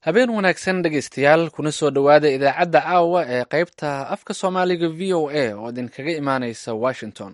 habeen wanaagsan dhegaystayaal kuna soo dhowaada idaacadda caawa ee qaybta afka soomaaliga v o a oo idinkaga imaanaysa washington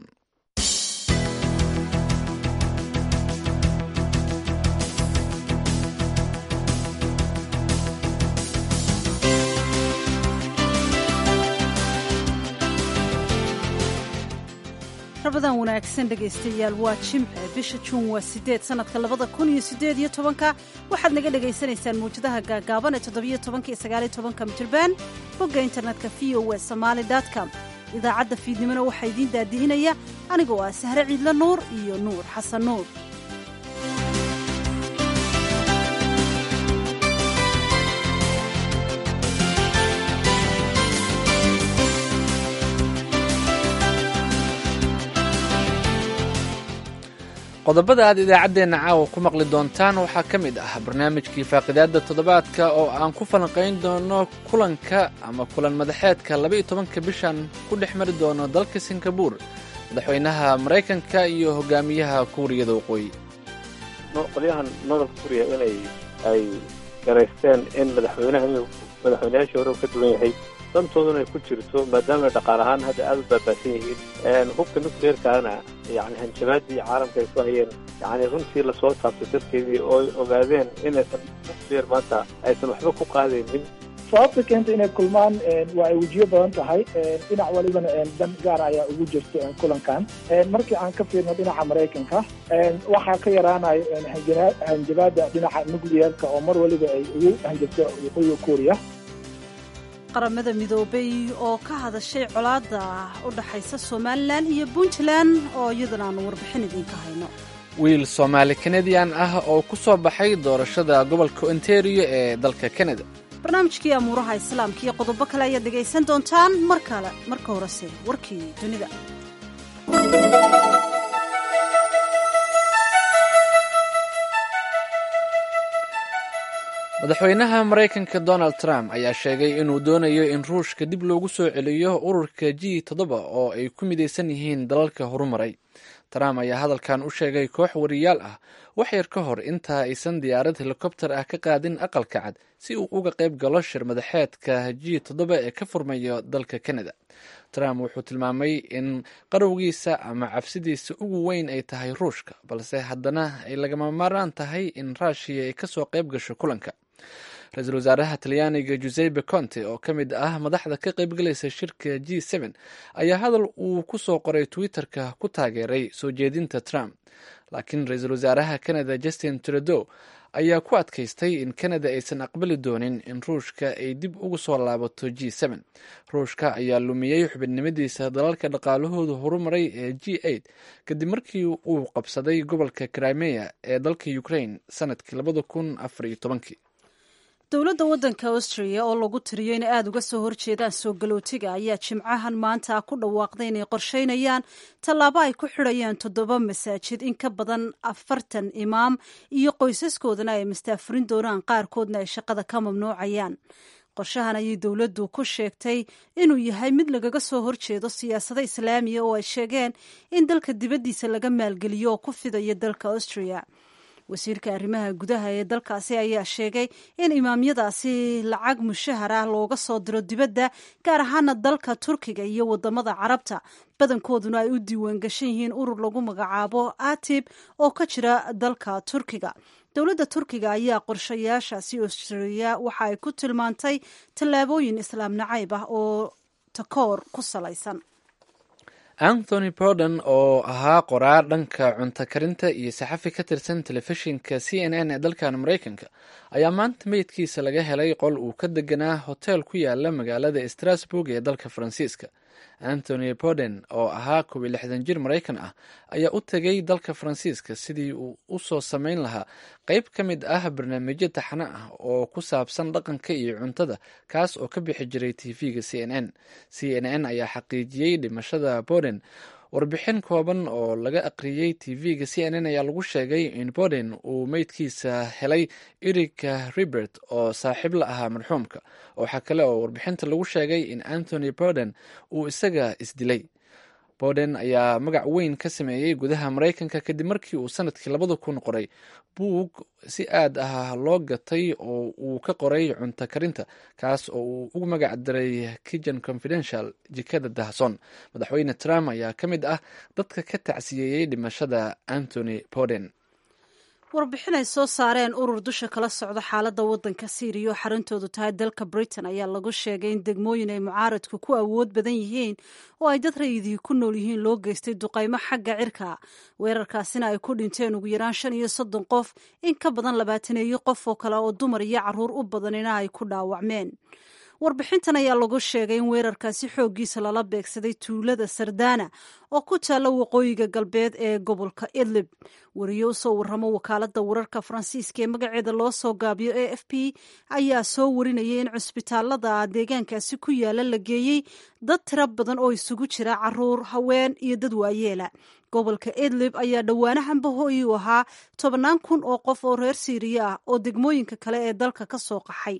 rabadan wanaagsan dhegaystayaal waa jimce bisha juun waa sideed sanadka labada kun iyo sideed iyo tobanka waxaad naga dhagaysanaysaan mawjadaha gaagaaban ee toddobiyo tobanka iyo sagaaliyo tobanka mitirban bogga internetka v o w somaali com idaacadda fiidnimona waxaa idiin daadihinaya anigoo ah sahre ciidla nuur iyo nuur xasan nuur qodobada aad idaacaddeenna caawa ku maqli doontaan waxaa ka mid ah barnaamijkii faaqidaadda toddobaadka oo aan ku falanqayn doono kulanka ama kulan madaxeedka labaiyo tobanka bishan ku dhex mari doono dalka singabuur madaxweynaha maraykanka iyo hogaamiyaha kuuriyada waqooyi qolyahan nodolka kuuriya inay ay garaysteen in madaxweynaha inuu madaxweynayaashii hore ka duwan yahay dantooduna ay ku jirto maadaama dhaqaal ahaan hadda aada u baabaasan yihiin hubka nucleerkaana yani hanjabaadii caalamka ay ku hayeen yani runtii lasoo taabtay darteedii oo ogaadeen inaysan nucleer maanta aysan waxba ku qaadaynin sababta keenta inay kulmaan waa ay wejiyo badan tahay dhinac walibana dan gaar ayaa ugu jirta kulankan markii aan ka fiirno dhinaca maraykanka waxaa ka yaraanayo hanjabaada dhinaca nucleerka oo mar waliba ay ugu hanjabto waqooyiga kuuriya qaramada midoobay oo ka hadashay colaadda u dhaxaysa somalilan iyo puntland oo iyadana aanu warbixin idiinka hayno wiil soomaali kanadian ah oo ku soo baxay doorashada gobolka ontario ee dalka kanada barnaamijkii amuuraha islaamka iyo qodobo kale ayaad dhegaysan doontaan mar kale marka horese warkii dunida madaxweynaha maraykanka donald trump ayaa sheegay inuu doonayo in ruushka dib loogu soo celiyo ururka g toddoba oo ay ku midaysan yihiin dalalka horumaray trump ayaa hadalkan u sheegay koox wariyaal ah wax yar ka hor intaa aysan diyaarad helikobter ah ka qaadin aqalka cad si uu uga qayb galo shir madaxeedka g toddoba ee ka furmayo dalka canada trump wuxuu tilmaamay in qarowgiisa ama cabsidiisa ugu weyn ay tahay ruushka balse haddana ay lagama maaraan tahay in ruushiya ay kasoo qayb gasho kulanka ra-iisul wasaaraha talyaaniga giuseppe conte oo ka mid ah madaxda ka qaybgalaysa shirka g n ayaa hadal uu ku soo qoray twitter-ka ku taageeray soo jeedinta trump laakiin ra-iisul wasaaraha canada justin trudeau ayaa ku adkaystay in canada aysan aqbali doonin in ruushka ay dib ugu soo laabato g ruushka ayaa lumiyey xubidnimadiisa dalalka dhaqaalahoodu horumaray ee g kadib markii uu qabsaday gobolka crimea ee dalka ukraine sanadkii labada kun afar iyo tobankii dowladda waddanka austria oo lagu tiriyo inay aada uga soo horjeedaan soo galootiga ayaa jimcahan maanta ku dhawaaqday inay qorsheynayaan tallaabo ay ku xidhayaan toddoba masaajid in ka badan afartan imaam iyo qoysaskoodana ay mastaafurin doonaan qaarkoodna ay shaqada ka mamnuucayaan qorshahan ayay dowladdu ku sheegtay inuu yahay mid lagaga soo horjeedo siyaasado islaamiya oo ay sheegeen in dalka dibaddiisa laga maalgeliyo oo ku fidayo dalka austria wasiirka arrimaha gudaha ee dalkaasi ayaa sheegay in imaamyadaasi lacag mushahar ah looga soo diro dibadda gaar ahaana dalka turkiga iyo wadamada carabta badankooduna ay u diiwaan gashan yihiin urur lagu magacaabo atib oo ka jira dalka turkiga dowladda turkiga ayaa qorshayaashaasi australia waxa ay ku tilmaantay tallaabooyin islaam nacayb ah oo takoor ku salaysan anthony borden oo ahaa qoraar dhanka cunto karinta iyo saxafi ka tirsan telefishinka c n n ee dalkan maraykanka ayaa maanta meydkiisa laga helay qol uu ka deganaa hotel ku yaala magaalada strasburg ee dalka faransiiska anthony borden oo ahaa kob iyo lixdan jir maraykan ah ayaa u tegay dalka faransiiska sidii uu u soo samayn lahaa qeyb ka mid ah barnaamijyo taxano ah oo ku saabsan dhaqanka iyo cuntada kaas oo ka bixi jiray tv-ga c n n c n n ayaa xaqiijiyey dhimashada borden warbixin kooban oo laga aqriyey tv-ga c n n ayaa lagu sheegay in borden uu meydkiisa helay erika ribert oo saaxiib la ahaa marxuumka waxaa kale oo warbixinta lagu sheegay in anthony borden uu isaga isdilay bowden ayaa magac weyn ka sameeyey gudaha maraykanka kadib markii uu sanadkii labada kun qoray buug si aad ah loo gatay oo uu ka qoray cunto karinta kaas oo uu ugu magac daray kitchen confidential jikada dahson madaxweyne trump ayaa ka mid ah dadka ka tacsiyeeyey dhimashada antony bowden warbixin ay soo saareen urur dusha kala socda xaaladda waddanka syriya oo xarintoodu tahay dalka britain ayaa lagu sheegay in degmooyin ay mucaaradku ku awood badan yihiin oo ay dad rayidii ku nool yihiin loo geystay duqaymo xagga cirka weerarkaasina ay ku dhinteen ugu yaraan shan iyo soddon qof in ka badan labaataneeyo qof oo kale oo dumar iyo carruur u badanina ay ku dhaawacmeen warbixintan ayaa lagu sheegay in weerarkaasi xooggiisa lala beegsaday tuulada sardana oo ku taalla waqooyiga galbeed ee gobolka idlib wariye u soo warramo wakaaladda wararka faransiiska ee magaceeda loo soo gaabiyo a f p ayaa soo warinayay in cusbitaalada deegaankaasi ku yaala la geeyey dad tiro badan oo isugu jira caruur haween iyo dad waayeela gobolka idlib ayaa dhowaanahanba hooyi u ahaa tobannaan kun oo qof oo reer siiriya ah oo degmooyinka kale ee dalka ka soo qaxay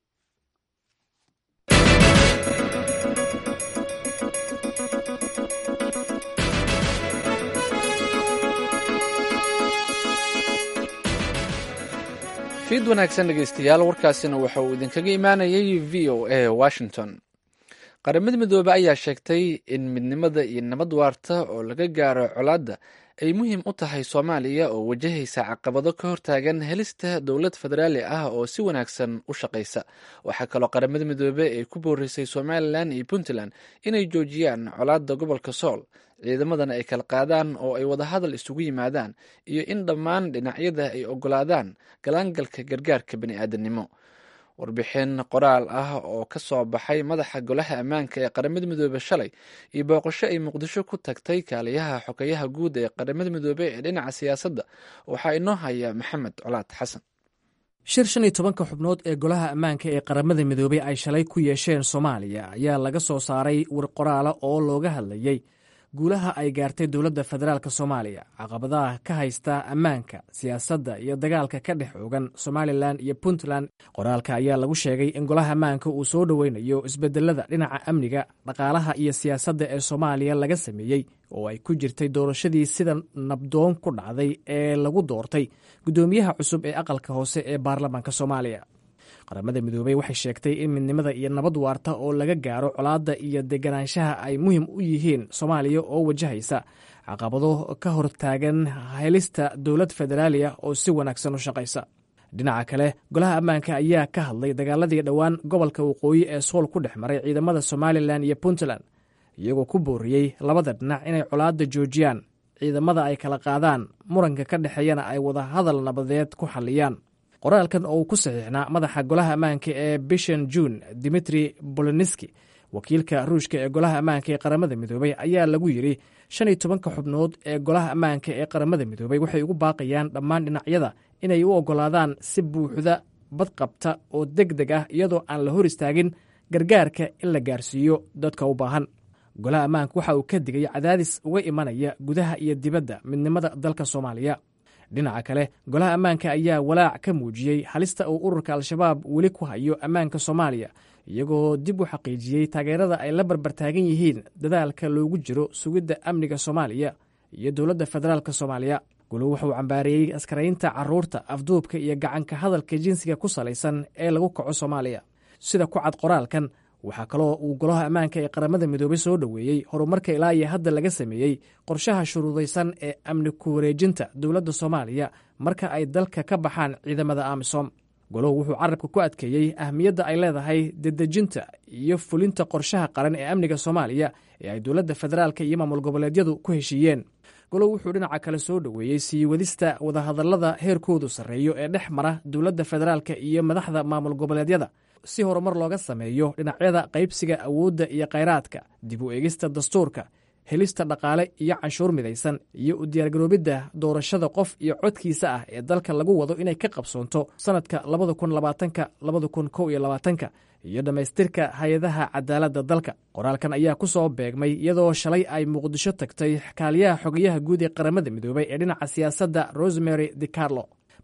fiid wanaagsan dhegeystayaal warkaasina waxa uu idinkaga imaanayay v o a washington qaramada midoobe ayaa sheegtay in midnimada iyo nabad waarta oo laga gaaro colaadda ay muhiim u tahay soomaaliya oo wajahaysa caqabado ka hortaagan helista dowlad federaali ah oo si wanaagsan u shaqaysa waxaa kaloo qaramada midoobe ay ku boorisay somalilan iyo puntland inay joojiyaan colaadda gobolka sool ciidamadana ay kala qaadaan oo ay wadahadal isugu yimaadaan iyo in dhammaan dhinacyada ay ogolaadaan galaangalka gargaarka bani'aadanimo warbixin qoraal ah oo ka soo baxay madaxa golaha ammaanka ee qaramada midoobe shalay iyo booqasho ay muqdisho ku tagtay kaaliyaha xogeyaha guud ee qaramada midoobe ee dhinaca siyaasadda waxaa inoo haya maxamed colaad xasan shir shan iyo tobanka xubnood ee golaha ammaanka ee qaramada midoobey ay shalay ku yeesheen soomaaliya ayaa laga soo saaray war qoraala oo looga hadlayey guulaha ay gaartay dowladda federaalk soomaaliya caqabadaha ka haysta ammaanka siyaasadda iyo dagaalka ka dhex oogan somalilan iyo puntland qoraalka ayaa lagu sheegay in golaha ammaanka uu soo dhoweynayo isbedelada dhinaca amniga dhaqaalaha iyo siyaasadda ee soomaaliya laga sameeyey oo ay ku jirtay doorashadii sida nabdoon ku dhacday ee lagu doortay guddoomiyaha cusub ee aqalka hoose ee baarlamaanka soomaaliya qaramada midoobey waxay sheegtay in midnimada iyo nabad waarta oo laga gaaro colaadda iyo deganaanshaha ay muhiim u yihiin soomaaliya oo wajahaysa caqabado ka hortaagan helista dowlad federaaliya oo si wanaagsan u shaqaysa dhinaca kale golaha ammaanka ayaa ka hadlay dagaaladii dhowaan gobolka waqooyi ee sool ku dhex maray ciidamada somalilan iyo puntland iyagoo ku booriyey labada dhinac inay colaadda joojiyaan ciidamada ay kala qaadaan muranka ka dhexeeyana ay wada hadal nabadeed ku xalliyaan qoraalkan oo uu ku saxiixnaa madaxa golaha ammaanka ee bishan juun dimitri boloniski wakiilka ruushka ee golaha ammaanka ee qaramada midoobey ayaa lagu yidhi shan iyo tobanka xubnood ee golaha ammaanka ee qaramada midoobey waxay ugu baaqayaan dhammaan dhinacyada inay u oggolaadaan si buuxda badqabta oo deg deg ah iyadoo aan la hor istaagin gargaarka in la gaarsiiyo dadka u baahan golaha ammaanka waxa uu ka digay cadaadis uga imanaya gudaha iyo dibadda midnimada dalka soomaaliya dhinaca kale golaha ammaanka ayaa walaac ka muujiyey halista uu ururka al-shabaab weli ku hayo ammaanka soomaaliya iyagoo dib u xaqiijiyey taageerada ay la barbartaagan yihiin dadaalka loogu jiro sugidda amniga soomaaliya iyo dowladda federaalk soomaaliya guluhu wuxuu cambaareeyey askaraynta caruurta afduubka iyo gacanka hadalka jinsiga ku salaysan ee lagu kaco soomaaliya sida ku cad qoraalkan waxaa kaloo uu golaha ammaanka ee qaramada midoobey soo dhoweeyey horumarka ilaa iyo hadda laga sameeyey qorshaha shuruudaysan ee amni ku wareejinta dowladda soomaaliya marka ay dalka ka baxaan ciidamada amisom goluhu wuxuu carabka ku adkeeyey ahmiyadda ay leedahay dedejinta iyo fulinta qorshaha qaran ee amniga soomaaliya ee ay dowladda federaalka iyo maamul goboleedyadu ku heshiiyeen golow wuxuu dhinaca kale soo dhoweeyey sii wadista wadahadallada heerkoodu sarreeyo ee dhex mara dowladda federaalka iyo madaxda maamul goboleedyada si horumar looga sameeyo dhinacyada qaybsiga awoodda iyo khayraadka dib u eegista dastuurka helista dhaqaale iyo canshuur midaysan iyo u diyaargaroobidda doorashada qof iyo codkiisa ah ee dalka lagu wado inay ka qabsoonto sannadka labada kun labaatanka labada kun kow iyo labaatanka iyo dhammaystirka hay-adaha cadaaladda dalka qoraalkan ayaa ku soo beegmay iyadoo shalay ay muqdisho tagtay kaaliyaha xogayaha guud ee qaramada midoobey ee dhinaca siyaasadda rosemary de carlo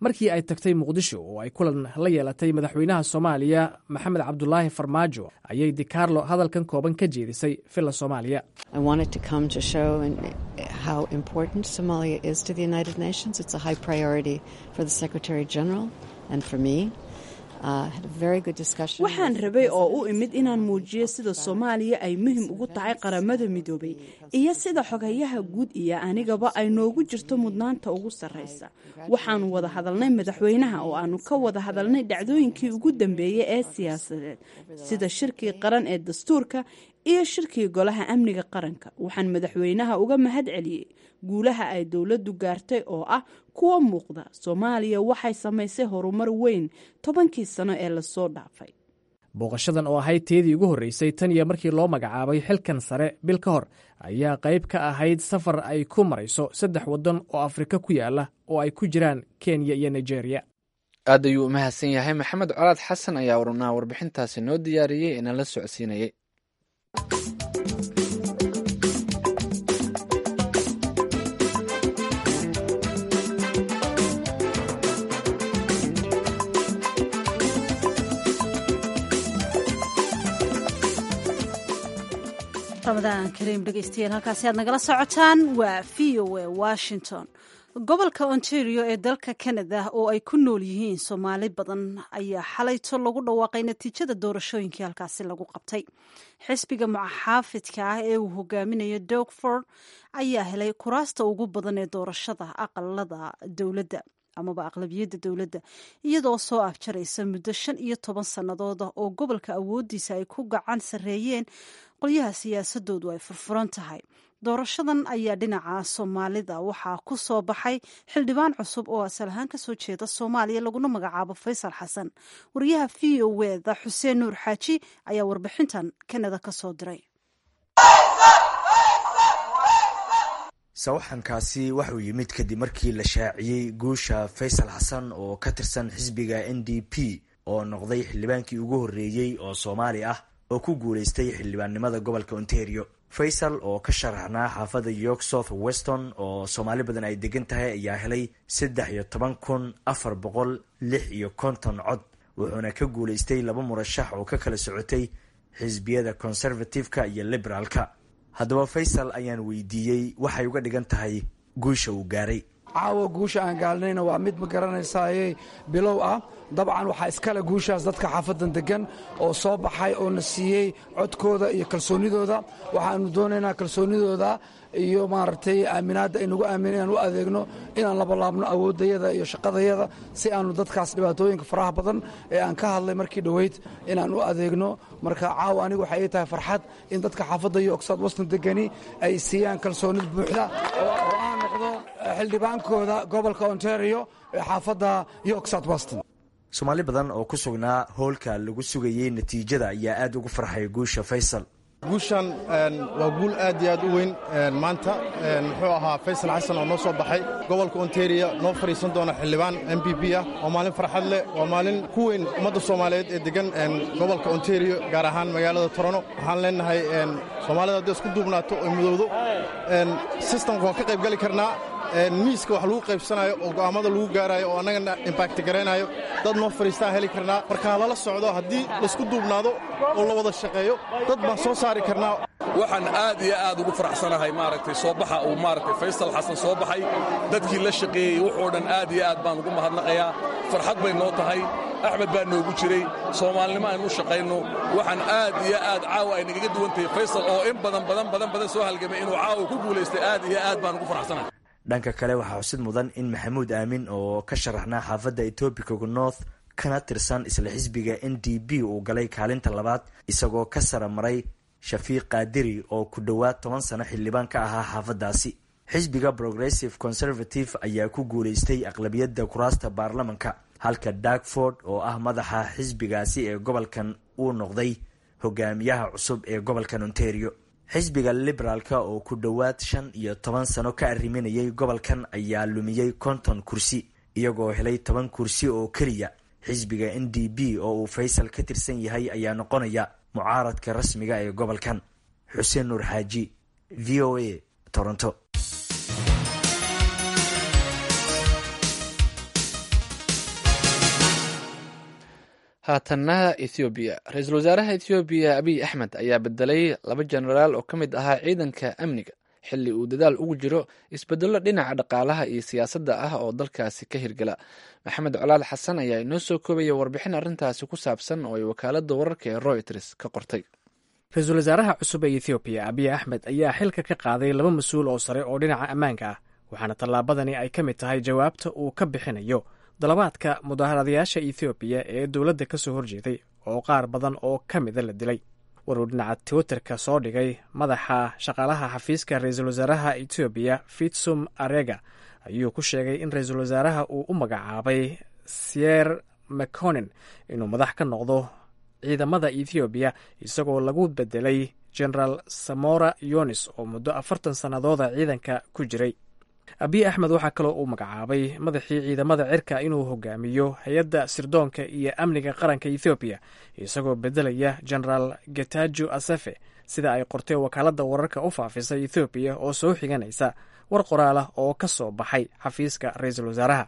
markii ay tagtay muqdisho oo ay kulan la yeelatay madaxweynaha soomaaliya maxamed cabdulaahi farmaajo ayay dicarlo hadalkan kooban ka jeedisay villa soomaaliya waxaan rabay oo u imid inaan muujiyo sida soomaaliya ay muhim ugu tahay qaramada midoobay iyo sida xogayaha guud iyo anigaba ay noogu jirto mudnaanta ugu sarraysa waxaanu wada hadalnay madaxweynaha oo aanu ka wada hadalnay dhacdooyinkii ugu dambeeyey ee siyaasadeed sida shirkii qaran ee dastuurka iyo shirkii golaha amniga qaranka waxaan madaxweynaha uga mahad celiyey guulaha ay dowladdu gaartay oo ah kuwa muuqda soomaaliya waxay samaysay horumar weyn tobankii sano ee lasoo dhaafay booqashadan oo ahayd teedii ugu horreysay tan iyo markii loo magacaabay xilkan sare bil ka hor ayaa qayb ka ahayd safar ay ku marayso saddex waddan oo afrika ku yaala oo ay ku jiraan kenya iyo nigeria aad ayuu u mahadsan yahay maxamed colaad xasan ayaa warnaa warbixintaasi noo diyaariyey inaan la socodsiinayay ramadaan kariim dhegeystayaal halkaasi aad nagala socotaan waa v o a washington gobolka ontario ee dalka canada oo ay ku nool yihiin soomaali badan ayaa xalayto lagu dhawaaqay natiijada doorashooyinkii halkaasi lagu qabtay xisbiga muxaafidka ah ee uu hogaaminayo dogford ayaa helay kuraasta ugu badan ee doorashada aqalada dowladda amaba aqlabiyadda dowladda iyadoo soo afjaraysa muddo shan iyo toban sannadooda oo gobolka awooddiisa ay ku gacan sarreeyeen qolyaha siyaasadoodu ay furfuran tahay doorashadan ayaa dhinaca soomaalida waxaa ku soo baxay xildhibaan cusub oo asal ahaan kasoo jeeda soomaaliya laguna magacaabo faysal xasan wariyaha v o wda xuseen nuur xaaji ayaa warbixintan kanada ka soo diray sawaxankaasi waxuu yimid kadib markii la shaaciyey guusha faysal xasan oo ka tirsan xisbiga n d p oo noqday xildhibaankii ugu horreeyey oo soomaali ah oo ku guulaystay xildhibaannimada gobolka ontario faysal oo ka sharaxnaa xaafadda york south weston oo soomaali badan ay degan tahay ayaa helay saddex iyo toban kun afar boqol lix iyo konton cod wuxuuna ka guulaystay laba murashax oo ka kala socotay xisbiyada conservative-ka iyo liberaalka haddaba faysal ayaan weydiiyey waxay uga dhigan tahay guusha uu gaaray caawa guusha aan gaalnayna waa mid ma garanaysaaye bilow ah dabcan waxaa iskale guushaas dadka xaafadan degan oo soo baxay oo na siiyey codkooda iyo kalsoonidooda waxaanu doonaynaa kalsoonidooda iyo maaragtay aaminaadda ay nagu aamin inaan u adeegno inaan labalaabno awooddayada iyo shaqadayada si aanu dadkaas dhibaatooyinka faraha badan ee aan ka hadlay markii dhoweyd inaan u adeegno marka caawa anigu waxay ii tahay farxad in dadka xaafadda iyo ogsaad waston degani ay siiyaan kalsoonid buuxda oo aan noqdo xildhibaankooda gobolka ontario ee xaafadda york south weston soomaali badan oo ku sugnaa hoolka lagu sugayey natiijada ayaa aad ugu farxay guusha faysal guushan waa guul aad iyo aad u weyn maanta muxuu ahaa faysal xasan oo noo soo baxay gobolka ontario noo fadhiisan doona xildhibaan m b b ah waa maalin farxad leh waa maalin ku weyn ummadda soomaaliyeed ee degan gobolka ontario gaar ahaan magaalada torono waxaan leenahay soomaalida hadday isku duubnaato oo midowdo sistamka waan ka qayb gali karnaa miiska wax lagu qaybsanayo oo go'aammada lagu gaarayo oo annagana imbakti garaynayo dad noo fadhiistaan heli karnaa markaa lala socdo haddii laysku duubnaado oo la wada shaqeeyo dad baan soo saari karnaa waxaan aad iyo aad ugu faraxsanahay maaragtay soo baxa uu maaragtay faysal xasan soo baxay dadkii la shaqeeyey wuxuu dhan aad iyo aad baan ugu mahadnaqayaa farxad bay noo tahay axmed baa noogu jiray soomaalinimo aynu u shaqayno waxaan aad iyo aad caawa ay nagaga duwan tahay faysal oo in badan badan badan badan soo halgamay inuu caawa ku guulaystay aad iyo aad baan ugu faraxsanahay dhanka kale waxaa xusid mudan in maxamuud aamin oo ka sharaxnaa xaafadda etobicoga north kana tirsan isla xisbiga n d b uu galay kaalinta labaad isagoo ka sara maray shafiiq kaadiri oo ku dhowaad toban sano xildhibaan ka ahaa xaafaddaasi xisbiga progressive conservative ayaa ku guulaystay aqlabiyadda kuraasta baarlamanka halka darkford oo ah madaxa xisbigaasi ee gobolkan uu noqday hogaamiyaha cusub ee gobolkan ontario xisbiga liberaalka oo ku dhowaad shan iyo toban sano ka arriminayay gobolkan ayaa lumiyey konton kursi iyagoo helay toban kursi oo keliya xisbiga n d b oo uu faysal ka tirsan yahay ayaa noqonaya mucaaradka rasmiga ee gobolkan xuseen nuur xaaji v o a toronto haatanna ethoobiya ra-iisul wasaaraha ethoobiya abiy axmed ayaa bedelay laba jenaraal oo ka mid ahaa ciidanka amniga xilli uu dadaal ugu jiro isbedello dhinaca dhaqaalaha iyo siyaasadda ah oo dalkaasi ka hirgala maxamed colaal xasan ayaa inoo soo koobaya warbixin arrintaasi ku saabsan oo ay wakaaladda wararka ee royters ka qortay ra-iisul wasaaraha cusub ee ethoobiya abiy axmed ayaa xilka ka qaaday laba mas-uul oo sare oo dhinaca ammaanka ah waxaana tallaabadani ay ka mid tahay jawaabta uu ka bixinayo dalabaadka mudaharadayaasha ethoobiya ee dowladda ka soo horjeeday oo qaar badan oo ka mida la dilay waruu dhinaca twitterka soo dhigay madaxa shaqaalaha xafiiska ra-iisul wasaaraha etoobiya fitsum arega ayuu ku sheegay in ra-iisul wasaaraha uu u magacaabay sier mconen inuu madax ka noqdo ciidamada ethoobiya isagoo lagu bedelay generaal samora yonis oo muddo afartan sannadooda ciidanka ku jiray abiy axmed waxaa kaloo uu magacaabay madaxii ciidamada cirka inuu hogaamiyo hay-adda sirdoonka iyo amniga qaranka ethoobiya isagoo bedelaya generaal getajo asefe sida ay qortay wakaaladda wararka u faafisa ethoobiya oo soo xiganaysa war qoraalah oo ka soo baxay xafiiska ra-iisul wasaaraha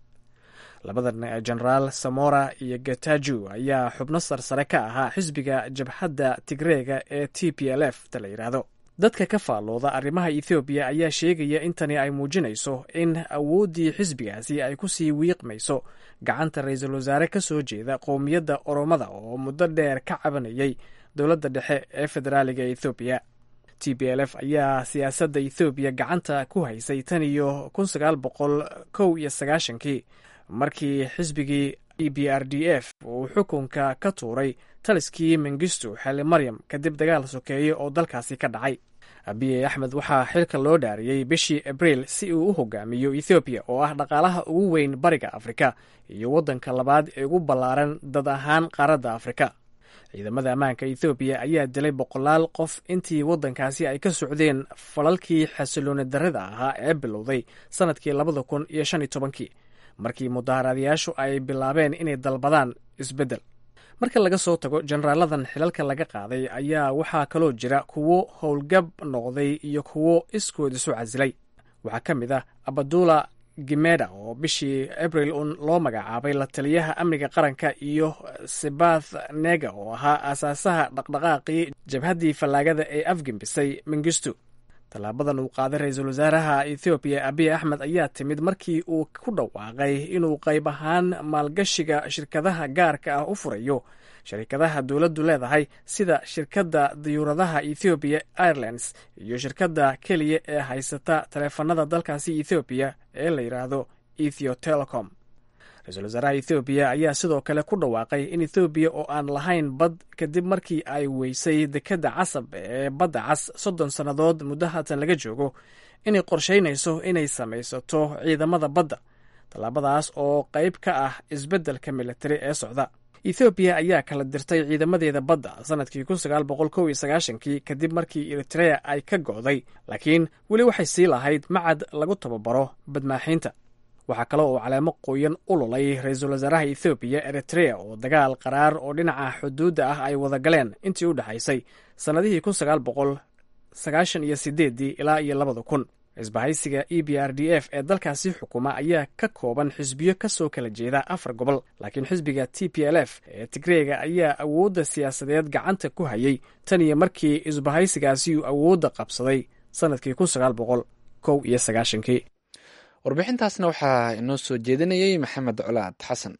labadan generaal samora iyo getajo ayaa xubno sarsare ka ahaa xisbiga jabhadda tigreega ee t p l f ta la yidhaahdo dadka ka faallooda arrimaha ethoobiya ayaa sheegaya in tani ay muujinayso in awooddii xisbigaasi ay ku sii wiiqmayso gacanta ra-iisul wasaare ka soo jeeda qowmiyadda oromada oo muddo dheer ka cabanayay dowladda dhexe ee federaaliga ethoobiya t b l f ayaa siyaasadda ethoobiya gacanta ku haysay tan iyo kun sagaal boqol kow iyo sagaashankii markii xisbigii e b r d f uu xukunka ka tuuray taliskii mengistu xeli maryam kadib dagaal sokeeye oo dalkaasi ka dhacay abiy axmed waxaa xilka loo dhaariyey bishii abriil si uu u hogaamiyo ethoobiya oo ah dhaqaalaha ugu weyn bariga afrika iyo waddanka labaad ee ugu ballaaran dad ahaan qaaradda afrika ciidamada ammaanka ethoobiya ayaa dilay boqolaal qof intii waddankaasi ay ka socdeen falalkii xasilooni darrida ahaa ee bilowday sannadkii labada kun iyo shan iyo tobankii markii mudaharadayaashu ay bilaabeen inay dalbadaan isbeddel marka laga soo tago jeneraaladan xilalka laga qaaday ayaa waxaa kaloo jira kuwo howlgab noqday iyo kuwo iskood isu casilay waxaa ka mid ah abadula gimeda oo bishii abril un loo magacaabay la taliyaha amniga qaranka iyo sebath nega oo ahaa aasaasaha dhaqdhaqaaqii jabhaddii fallaagada ee afgembisay mengistu tallaabadan uu qaaday ra-iisul wasaaraha ethoobiya abiy axmed ayaa timid markii uu ku dhawaaqay inuu qayb ahaan maalgashiga shirkadaha gaarka ah u furayo sharikadaha dowladdu leedahay sida shirkadda diyuuradaha ethoobiya airlines iyo shirkadda keliya ee haysata taleefanada dalkaasi ethoobiya ee la yidhaahdo ethio telecom ra-iisul wasaaraha ethoobiya ayaa sidoo kale ku dhawaaqay in ethoobiya oo aan lahayn bad kadib markii ay weysay dekedda casab ee badda cas soddon sannadood muddo haatan laga joogo inay qorshaynayso inay samaysato ciidamada badda tallaabadaas oo qayb ka ah isbeddelka militari ee socda ethoobiya ayaa kala dirtay ciidamadeeda badda sannadkii kun sagaal boqol kow iyo sagaashankii kadib markii eritrea ay ka go'day laakiin weli waxay sii lahayd macad lagu tababaro badmaaxiinta waxaa kale oo caleemo qoyan u lulay ra-iisul wasaaraha ethoobiya eritrea oo dagaal qaraar oo dhinaca xuduudda ah ay wada galeen intii u dhexaysay sannadihii kun sagaal boqol sagaashan iyo sideeddii ilaa iyo labada kun isbahaysiga e b r d f ee dalkaasi xukuma ayaa ka kooban xisbiyo ka soo kala jeeda afar gobol laakiin xisbiga t p l f ee tigreega ayaa awoodda siyaasadeed gacanta ku hayay tan iyo markii isbahaysigaasi uu awoodda qabsaday sannadkii kun sagaal boqol kow iyo sagaashankii warbixintaasna waxaa inoo soo jeedinayay maxamed colaad xasan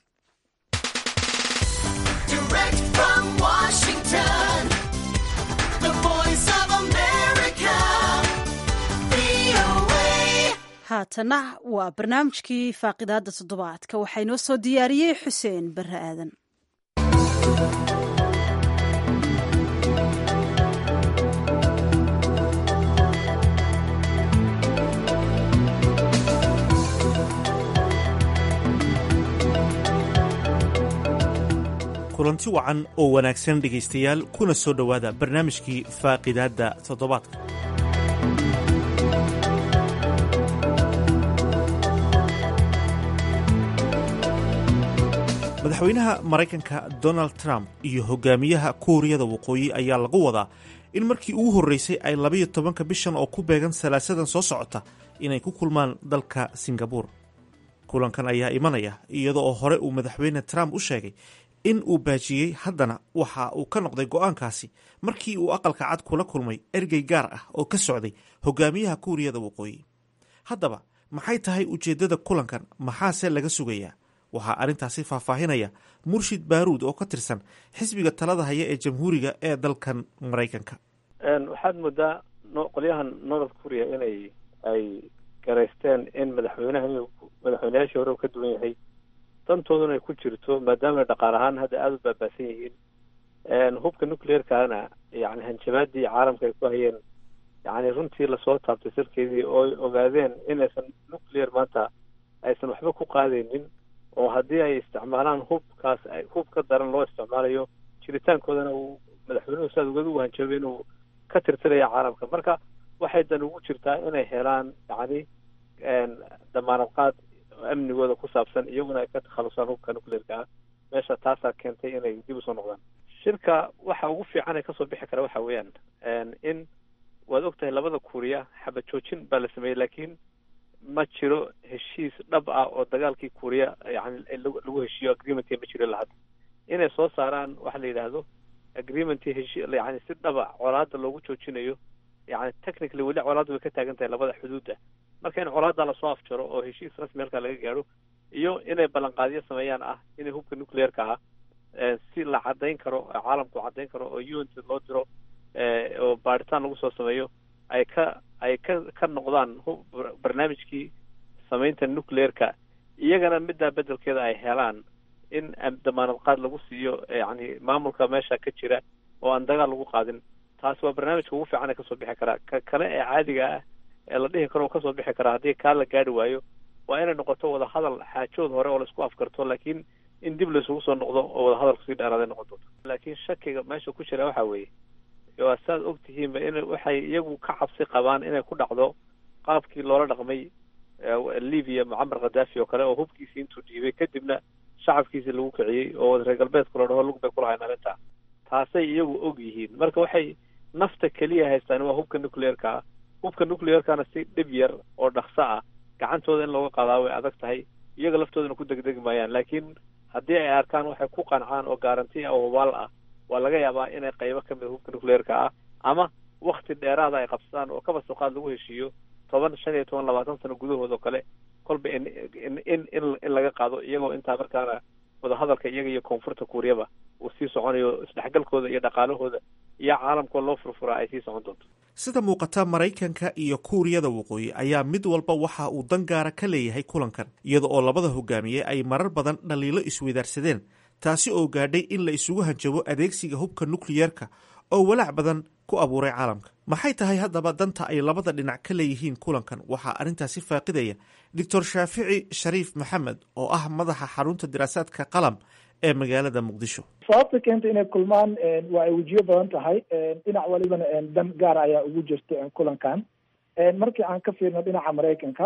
haatana waa barnaamijkii faaqidaada toddobaadka waxaa inoo soo diyaariyey xuseen bare aadan kulanti wacan oo wanaagsan dhegaystayaal kuna soo dhowaada barnaamijkii faaqidaadda toddobaadka madaxweynaha maraykanka donald trump iyo hogaamiyaha kuuriyada waqooyi ayaa lagu wadaa in markii ugu horreysay ay labayo tobanka bishan oo ku beegan salaasadan soo socota inay ku kulmaan dalka singabuur kulankan ayaa imanaya iyada oo hore uu madaxweyne trump u sheegay in uu baajiyey haddana waxa uu ka noqday go-aankaasi markii uu aqalka cad kula kulmay ergey gaar ah oo ka socday hogaamiyaha kuuriyada waqooyi haddaba maxay tahay ujeeddada kulankan maxaase laga sugayaa waxaa arrintaasi faahfaahinaya murshid baaruud oo ka tirsan xisbiga talada haya ee jamhuuriga ee dalkan maraykanka waxaad moodaa qolyahan north korea inay ay garaysteen in madaxweynaha madaxweynayaashii hore ka duwan yahay dantooduna ay ku jirto maadaama dhaqaal ahaan hadda aada u baabaasan yihiin hubka nuclearkana yani hanjabaadii caalamka ay ku hayeen yani runtii lasoo taabtay sirkeedii oo ay ogaadeen inaysan nuclear maanta aysan waxba ku qaadaynin oo haddii ay isticmaalaan hubkaas hub ka daran loo isticmaalayo jiritaankoodana uu madaxweynuhu saad ugada u hanjabay inuu ka tirtiraya caalamka marka waxay dan ugu jirtaa inay helaan yani damaanad qaad amnigooda ku saabsan iyaguna ay ka takhalusaan hubka nuclearka ah meesha taasaa keentay inay dib usoo noqdaan shirka waxa ugu fiican ee kasoo bixi kara waxa weeyaan in waad og tahay labada kuuriya xabad joojin baa la sameeyey laakiin ma jiro heshiis dhab ah oo dagaalkii kuuriya yani lagu heshiiyo agreementka ma jiro lahadda inay soo saaraan waxa la yidhaahdo agreementii heshi yani si dhaba colaada loogu joojinayo yani technically weli colaadda way ka taagan tahay labada xuduudda marka in colaadda lasoo afjaro oo heshiis rasmi halkaa laga gaadho iyo inay ballanqaadyo sameeyaan ah inay hubka nuclearka ah si la caddayn karo caalamku caddayn karo oo unt loo diro oo baaritaan lagu soo sameeyo ay ka ay ka ka noqdaan barnaamijkii samaynta nuclearka iyagana middaa beddelkeeda ay helaan in damaanad qaad lagu siiyo yani maamulka meesha ka jira oo aan dagaal lagu qaadin taasi waa barnaamijka ugu fiican ee kasoo bixi karaa ka kale ee caadiga ah ee la dhihi karo kasoo bixi karaa haddii kaa la gaari waayo waa inay noqoto wadahadal xaajood hore oo laisku afkarto laakiin in dib laisugu soo noqdo oo wadahadalku sii dheeraaday noqon doonto laakiin shakiga meesha ku jira waxa weeye waa saad og tihiinba in waxay iyagu ka cabsi qabaan inay ku dhacdo qaabkii loola dhaqmay libya mucamar khadaafi oo kale oo hubkiisii intuu dhiibay kadibna shacabkiisii lagu kiciyey oo reer galbeedku la dhaho lug bay kulahayn arrintaa taasay iyagu og yihiin marka waxay nafta keliya haystaan waa hubka nuclearka ah hubka nuclearkana si dhib yar oo dhakso ah gacantooda in looga qaadaa way adag tahay iyaga laftoodana ku degdegi maayaan laakiin haddii ay arkaan waxay ku qancaan oo garanti ah oo hubaal ah waa laga yaabaa inay qaybo ka mid hubka nuclearka ah ama wakti dheeraada ay qabsadaan oo kaba suqaad lagu heshiiyo toban shan iyo toban labaatan sano gudahood oo kale kolba in in in in laga qaado iyagoo intaa markaana wadahadalka iyaga iyo koonfurta kuuriyaba uu sii soconayo isdhexgalkooda iyo dhaqaalahooda iyo caalamkoo loo furfuraa ay sii socon doonto sida muuqata maraykanka iyo kuuriyada waqooyi ayaa mid walba waxa uu dan gaara ka leeyahay kulankan iyada oo labada hogaamiye ay marar badan dhaliilo isweydaarsadeen taasi oo gaadhay in la isugu hanjabo adeegsiga hubka nukliyerka oo walaac badan ku abuuray caalamka maxay tahay haddaba danta ay labada dhinac ka leeyihiin kulankan waxaa arrintaasi faaqidaya doctor shaafici shariif maxamed oo ah madaxa xarunta diraasaadka qalam ee magaalada muqdisho sababta keenta inay kulmaan waa ay wejiyo badan tahay dhinac walibana dan gaar ayaa ugu jirta kulankan markii aan ka fiirno dhinaca maraykanka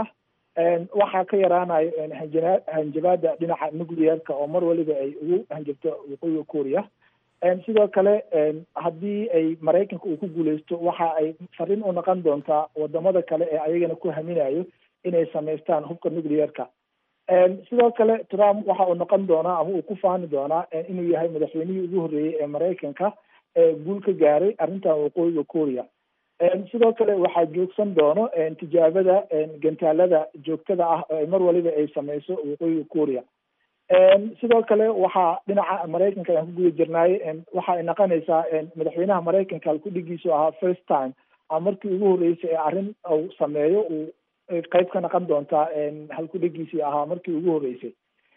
waxaa ka yaraanayo hanjabaada dhinaca nuclearka oo mar waliba ay ugu hanjabto waqooyiga kuuriya sidoo kale haddii ay maraykanka uu ku guuleysto waxa ay fariin u noqon doontaa wadamada kale ee ayagana ku haminayo inay samaystaan hubka nuclearka sidoo kale trump waxa uu noqon doonaa ama uu ku faani doonaa inuu yahay madaxweynihii ugu horreeyey ee maraykanka ee guul ka gaaray arrintan waqooyiga kuuriya sidoo kale waxaa joogsan doono tijaabada gantaalada joogtada ah oo mar waliba ay sameyso waqooyiga kuuriya sidoo kale waxaa dhinaca maraykanka ayaan ku guda jirnaay waxa ay noqonaysaa madaxweynaha maraykanka halkudhigiisu ahaa first time ama markii ugu horreysay ee arrin uu sameeyo uu qeyb ka noqon doontaa halkudhigiisii ahaa markii ugu horreysay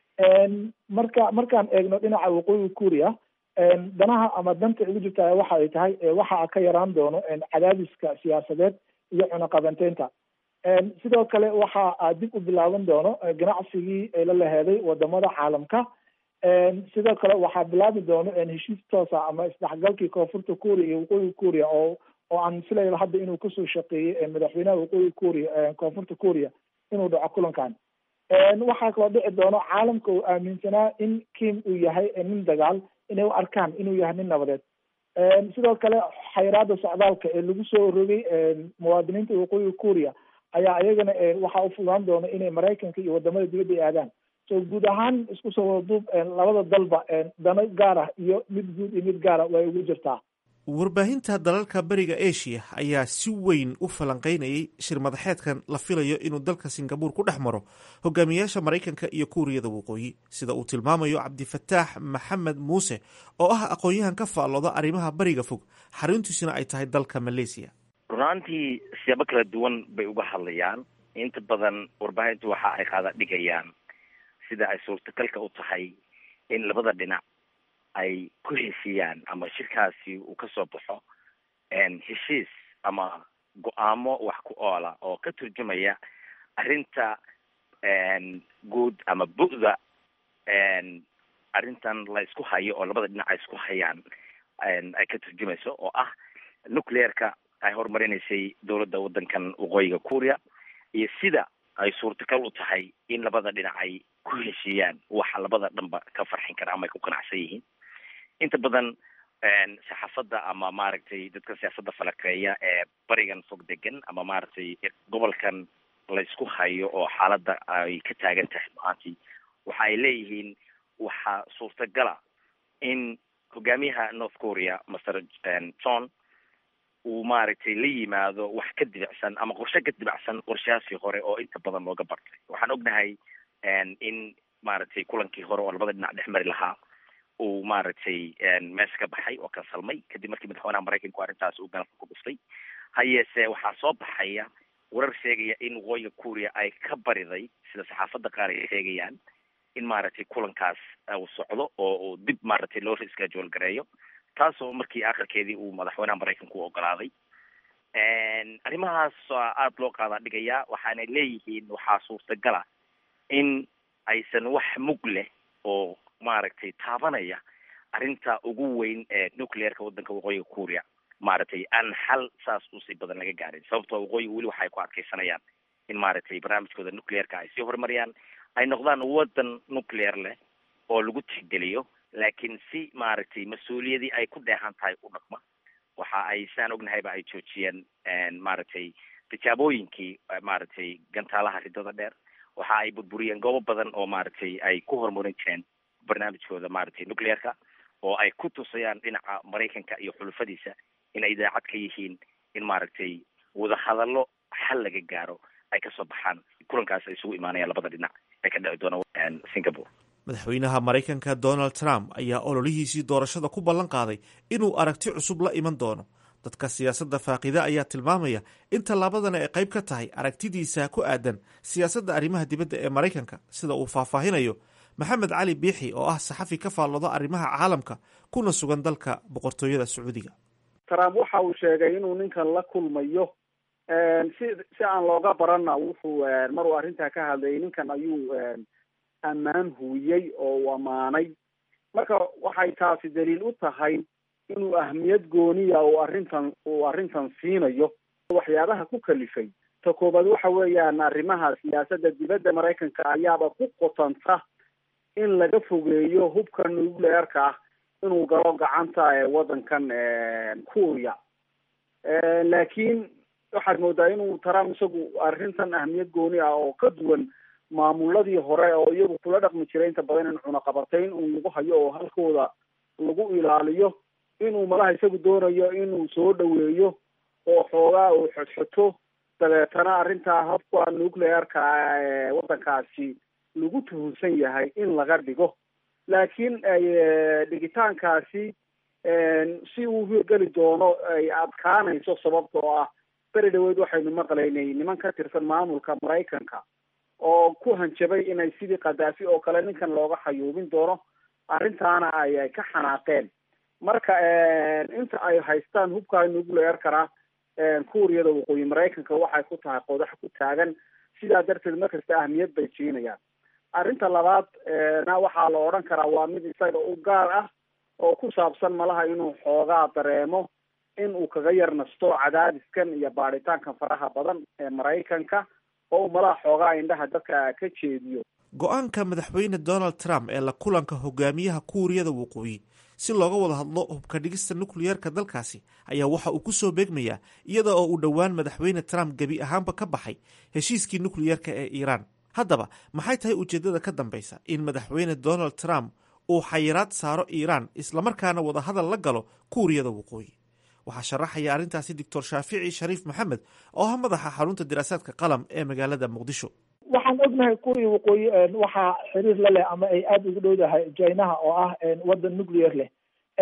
marka markaan eegno dhinaca waqooyiga kuuriya danaha ama danta ugu jirta waxa ay tahay waxa ka yaraan doono cadaadiska siyaasadeed iyo cunaqabanteynta sidoo kale waxa dib u bilaaban doono ganacsigii la laheeday wadamada caalamka sidoo kale waxaa bilaabi doono heshiis toosa ama isdhexgalkii koonfurta kuuriya iyo waqooyiga kuuriya oo oo aan filayo hadda inuu kasoo shaqeeyey madaxweynaha waqooyiga kuuriya koonfurta kuuriya inuu dhaco kulankan waxaa kaloo dhici doono caalamka uu aaminsanaa in kim uu yahay nin dagaal inay u arkaan inuu yahay nin nabadeed sidoo kale xayraada socdaalka ee lagu soo rogay muwaadiniinta waqooyiga kuuriya ayaa iyagana waxaa u fudaan doona inay maraykanka iyo wadamada dibadda ay aadaan so guud ahaan isku soo wada duub labada dalba dano gaar ah iyo mid guud iyo mid gaara way ugu jirtaa warbaahinta dalalka beriga asia ayaa si weyn u falanqeynayay shir madaxeedkan la filayo inuu dalka singabuur ku dhex maro hogaamiyayaasha maraykanka iyo kuuriyada waqooyi sida uu tilmaamayo cabdifataax maxamed muuse oo ah aqoon-yahan ka faallooda arrimaha bariga fog xaruntiisuna ay tahay dalka malaysia runaantii siyaabo kala duwan bay uga hadlayaan inta badan warbaahintu waxa ay qaada dhigayaan sida ay suurtagalka u tahay in labada dhinac ay ku heshiiyaan ama shirkaasi uu kasoo baxo heshiis ama go-aamo wax ku oola oo ka turjumaya arrinta guud ama bu'da arrintan la isku hayo oo labada dhinac ay isku hayaan ay ka turjumayso oo ah nuclearka ay horumarinaysay dowladda waddankan waqooyiga kuuriya iyo sida ay suurtagal u tahay in labada dhinac ay ku heshiiyaan waxa labada dhanba ka farxin kara ama ay ku qanacsan yihiin inta badan saxaafadda ama maaragtay dadka siyaasadda falakeeya ee barigan fog degan ama maaragtay gobolkan la isku hayo oo xaaladda ay ka taagan tahay maantii waxa ay leeyihiin waxaa suurtagala in hogaamiyaha north korea master john uu maaragtay la yimaado wax ka dibicsan ama qorshe ka dibacsan qorshahaasii hore oo inta badan looga bartay waxaan ognahay in maaragtay kulankii hore oo labada dhinac dhex mari lahaa uu maaragtay meesha ka baxay oo kansalmay kadib markii madaxweynaha maraykanku arrintaas uu galka ku dhuftay ha yeesee waxaa soo baxaya warar sheegaya in waqooyiga kuuriya ay ka bariday sida saxaafadda qaar ay sheegayaan in maaragtay kulankaas uu socdo oo uu dib maaragtay loo reschedule gareeyo taasoo markii akhirkeedii uu madaxweynaha maraykanku u ogolaaday arrimahaas aada loo qaadaa dhigayaa waxaanay leeyihiin waxaa suurtagala in aysan wax mug leh oo maaragtay taabanaya arrinta ugu weyn ee nuclearka waddanka waqooyiga kuuriya maaragtay aan xal saas usii badan laga gaarin sababtoo waqooyiga weli waxay ku adkeysanayaan in maaragtay barnaamijkooda nuclearka ay sii horumariyaan ay noqdaan waddan nuclear leh oo lagu tixgeliyo laakiin si maaragtay mas-uuliyadii ay ku dheehan tahay u dhaqma waxa ay saan ognahayba ay joojiyeen maaragtay tijaabooyinkii maaragtay gantaalaha ridada dheer waxa ay burburiyeen goobo badan oo maaragtay ay ku horumarin jireen barnaamijkooda maaragtay nuclearka oo ay ku tusayaan dhinaca maraykanka iyo xulufadiisa inay daacad ka yihiin in maaragtay wadahadallo xal laga gaaro ay kasoo baxaan kulankaas ay isugu imaanayaan labada dhinac ee ka dhici doona singapore madaxweynaha maraykanka donald trump ayaa ololihiisii doorashada ku ballan qaaday inuu aragti cusub la iman doono dadka siyaasadda faaqida ayaa tilmaamaya in tallaabadana ay qayb ka tahay aragtidiisa ku aadan siyaasadda arrimaha dibadda ee maraykanka sida uu faahfaahinayo maxamed cali biixi oo ah saxafi ka faallooda arrimaha caalamka kuna sugan dalka boqortooyada sacuudiga trump waxa uu sheegay inuu ninkan la kulmayo si si aan looga barana wuxuu maruu arrintaa ka hadlayay ninkan ayuu ammaan huuyey oo uu ammaanay marka waxay taasi daliil u tahay inuu ahmiyad gooniya uu arrintan uu arrintan siinayo waxyaabaha ku kalifay ta koobaad waxa weeyaan arrimaha siyaasadda dibadda maraykanka ayaaba ku qotanta in laga fogeeyo hubka nuclearka ah inuu galo gacanta waddankan kuuriya laakiin waxaad moodaa inuu trump isagu arrintan ahmiyad gooni ah oo ka duwan maamuladii hore oo iyagu kula dhaqmi jiray inta badan in cunaqabatayn un lagu hayo oo halkooda lagu ilaaliyo inuu malaha isagu doonayo inuu soo dhaweeyo oo xoogaa uu xodxoto dabeetana arrintaa habka nuclearka waddankaasi lagu tuhunsan yahay in laga dhigo laakiin dhigitaankaasi si uu hirgeli doono ay adkaanayso sababtoo ah beri dhaweed waxaynu maqlaynay niman ka tirsan maamulka maraykanka oo ku hanjabay inay sidii khadaafi oo kale ninkan looga xayuubin doono arrintaana ay ay ka xanaaqeen marka inta ay haystaan hubka nuclearkana kuuriyada waqooyi maraykanka waxay ku tahay qodax ku taagan sidaa darteed markasta ahmiyad bay siinayaan arrinta labaad na waxaa la odhan karaa waa mid isaga u gaar ah oo ku saabsan malaha inuu xoogaa dareemo in uu kaga yar nasto cadaadiskan iyo baadhitaankan faraha badan ee maraykanka oo uu malaha xoogaa indhaha dadka ka jeediyo go-aanka madaxweyne donald trump ee la kulanka hogaamiyaha kuuriyada waqooyi si looga wada hadlo hubka dhigista nukliyarka dalkaasi ayaa waxa uu ku soo beegmayaa iyada oo uu dhowaan madaxweyne trump gebi ahaanba ka baxay heshiiskii nukliyarka ee iiraan haddaba maxay tahay ujeeddada ka dambaysa in madaxweyne donald trump uu xayiraad saaro iiraan islamarkaana wadahadal la galo kuuriyada waqooyi waxaa sharaxaya arrintaasi doctor shaafici shariif maxamed oo ah madaxa xarunta diraasaadka qalam ee magaalada muqdisho waxaan ognahay kuuriya waqooyi waxaa xiriir la leh ama ay aada ugu dhowdahay jinaha oo ah waddan nuclear leh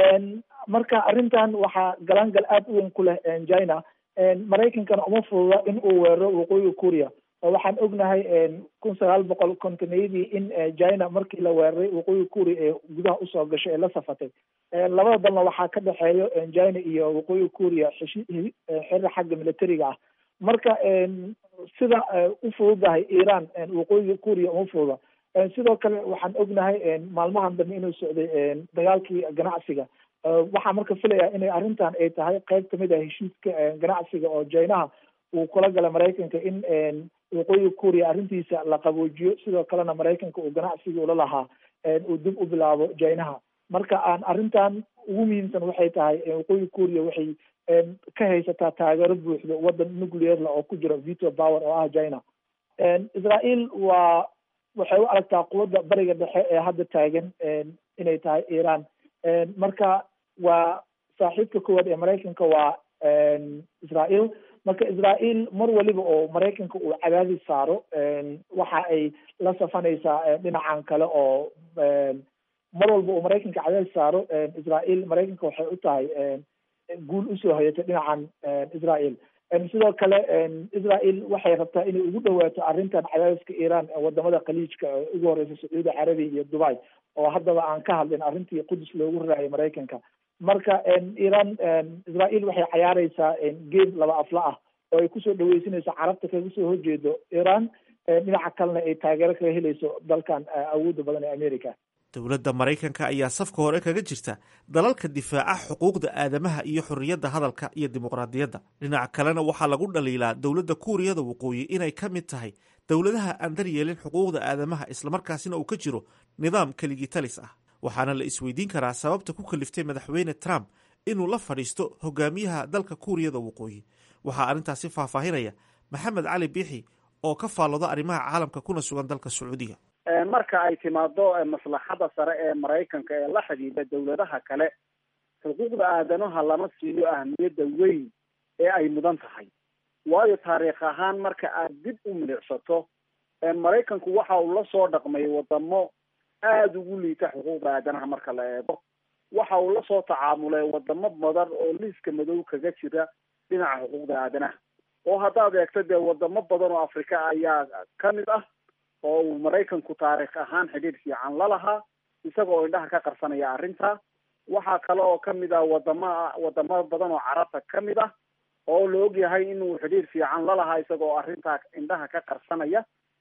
marka arrintan waxaa galaangal aada u weyn ku leh china maraykankana uma fududa in uu weeraro waqooyiga kuuriya oo waxaan ognahay kun sagaal boqol kontoneyadii in china markii la weeraray waqooyiga kuuriya ee gudaha usoo gashay ee la safatay labada dalna waxaa ka dhexeeyo china iyo waqooyiga kuuriya xeshi xiriir xagga militariga ah marka sida u fududahay iran waqooyiga kuuriya uma fududa sidoo kale waxaan ognahay maalmahan dambe inuu socday dagaalkii ganacsiga waxaa marka filayaa inay arrintan ay tahay qayb kamid ah heshiiska ganacsiga oo jinaha uu kula gala maraykanka in waqooyiga kuuriya arrintiisa la qaboojiyo sidoo kalena maraykanka uu ganacsiga ula lahaa uu dib u bilaabo jinaha marka aan arrintan ugu muhiimsan waxay tahay waqooyiga kuuriya waxay ka haysataa taageero buuxdo waddan nuclearla oo ku jira veto power oo ah china israel waa waxay u aragtaa quwadda bariga dhexe ee hadda taagan inay tahay iran marka waa saaxiibka koowaad ee maraykanka waa israel marka israel mar waliba oo maraykanka uu cadaadis saaro waxa ay la safanaysaa dhinacan kale oo mar walba uu maraykanka cadaadis saaro israel maraykanka waxay u tahay guul usoo hayatay dhinacan israel sidoo kale israel waxay rabtaa inay ugu dhawaato arrintan cadaadiska iran wadamada khaliijka ugu horeysa sacuudi carabiya iyo dubai oo haddaba aan ka hadlin arrintii qudus loogu raraayay maraykanka marka iran israel waxay cayaareysaa geed laba afla ah oo ay kusoo dhaweysanayso carabta kaga soo horjeedo iran dhinaca kalena ay taageero kaga helayso dalkan awoodda badan ee america dowladda maraykanka ayaa safka hore kaga jirta dalalka difaaca xuquuqda aadamaha iyo xorriyadda hadalka iyo dimuqraadiyadda dhinaca kalena waxaa lagu dhaliilaa dowladda kuuriyada waqooyi inay ka mid tahay dowladaha aan daryeelin xuquuqda aadamaha islamarkaasina uu ka jiro nidaam keligii talis ah waxaana la isweydiin karaa sababta ku kaliftay madaxweyne trump inuu la fadhiisto hogaamiyaha dalka kuuriyada waqooyi waxaa arrintaasi faahfaahinaya maxamed cali biixi oo ka faallooda arrimaha caalamka kuna sugan dalka sacuudiga marka ay timaado maslaxada sare ee maraykanka ee la xidhiidha dowladaha kale xuquuqda aadanaha lama siiyo ahmiyadda weyn ee ay mudan tahay waayo taariikh ahaan marka aad dib u milicsato maraykanku waxa uu la soo dhaqmay wadamo aada ugu liita xuquuqda aadanaha marka la eego waxa uu lasoo tacaamulay wadamo badan oo liiska madow kaga jira dhinaca xuquuqda aadanaha oo haddaad eegto dee wadamo badan oo afrika ayaa kamid ah oo uu maraykanku taariikh ahaan xidhiidh fiican la lahaa isaga oo indhaha ka qarsanaya arrinta waxaa kale oo kamid ah wadama wadamo badan oo carabta kamid ah oo la ogyahay inuu xidhiidh fiican la lahaa isaga oo arrintaa indhaha ka qarsanaya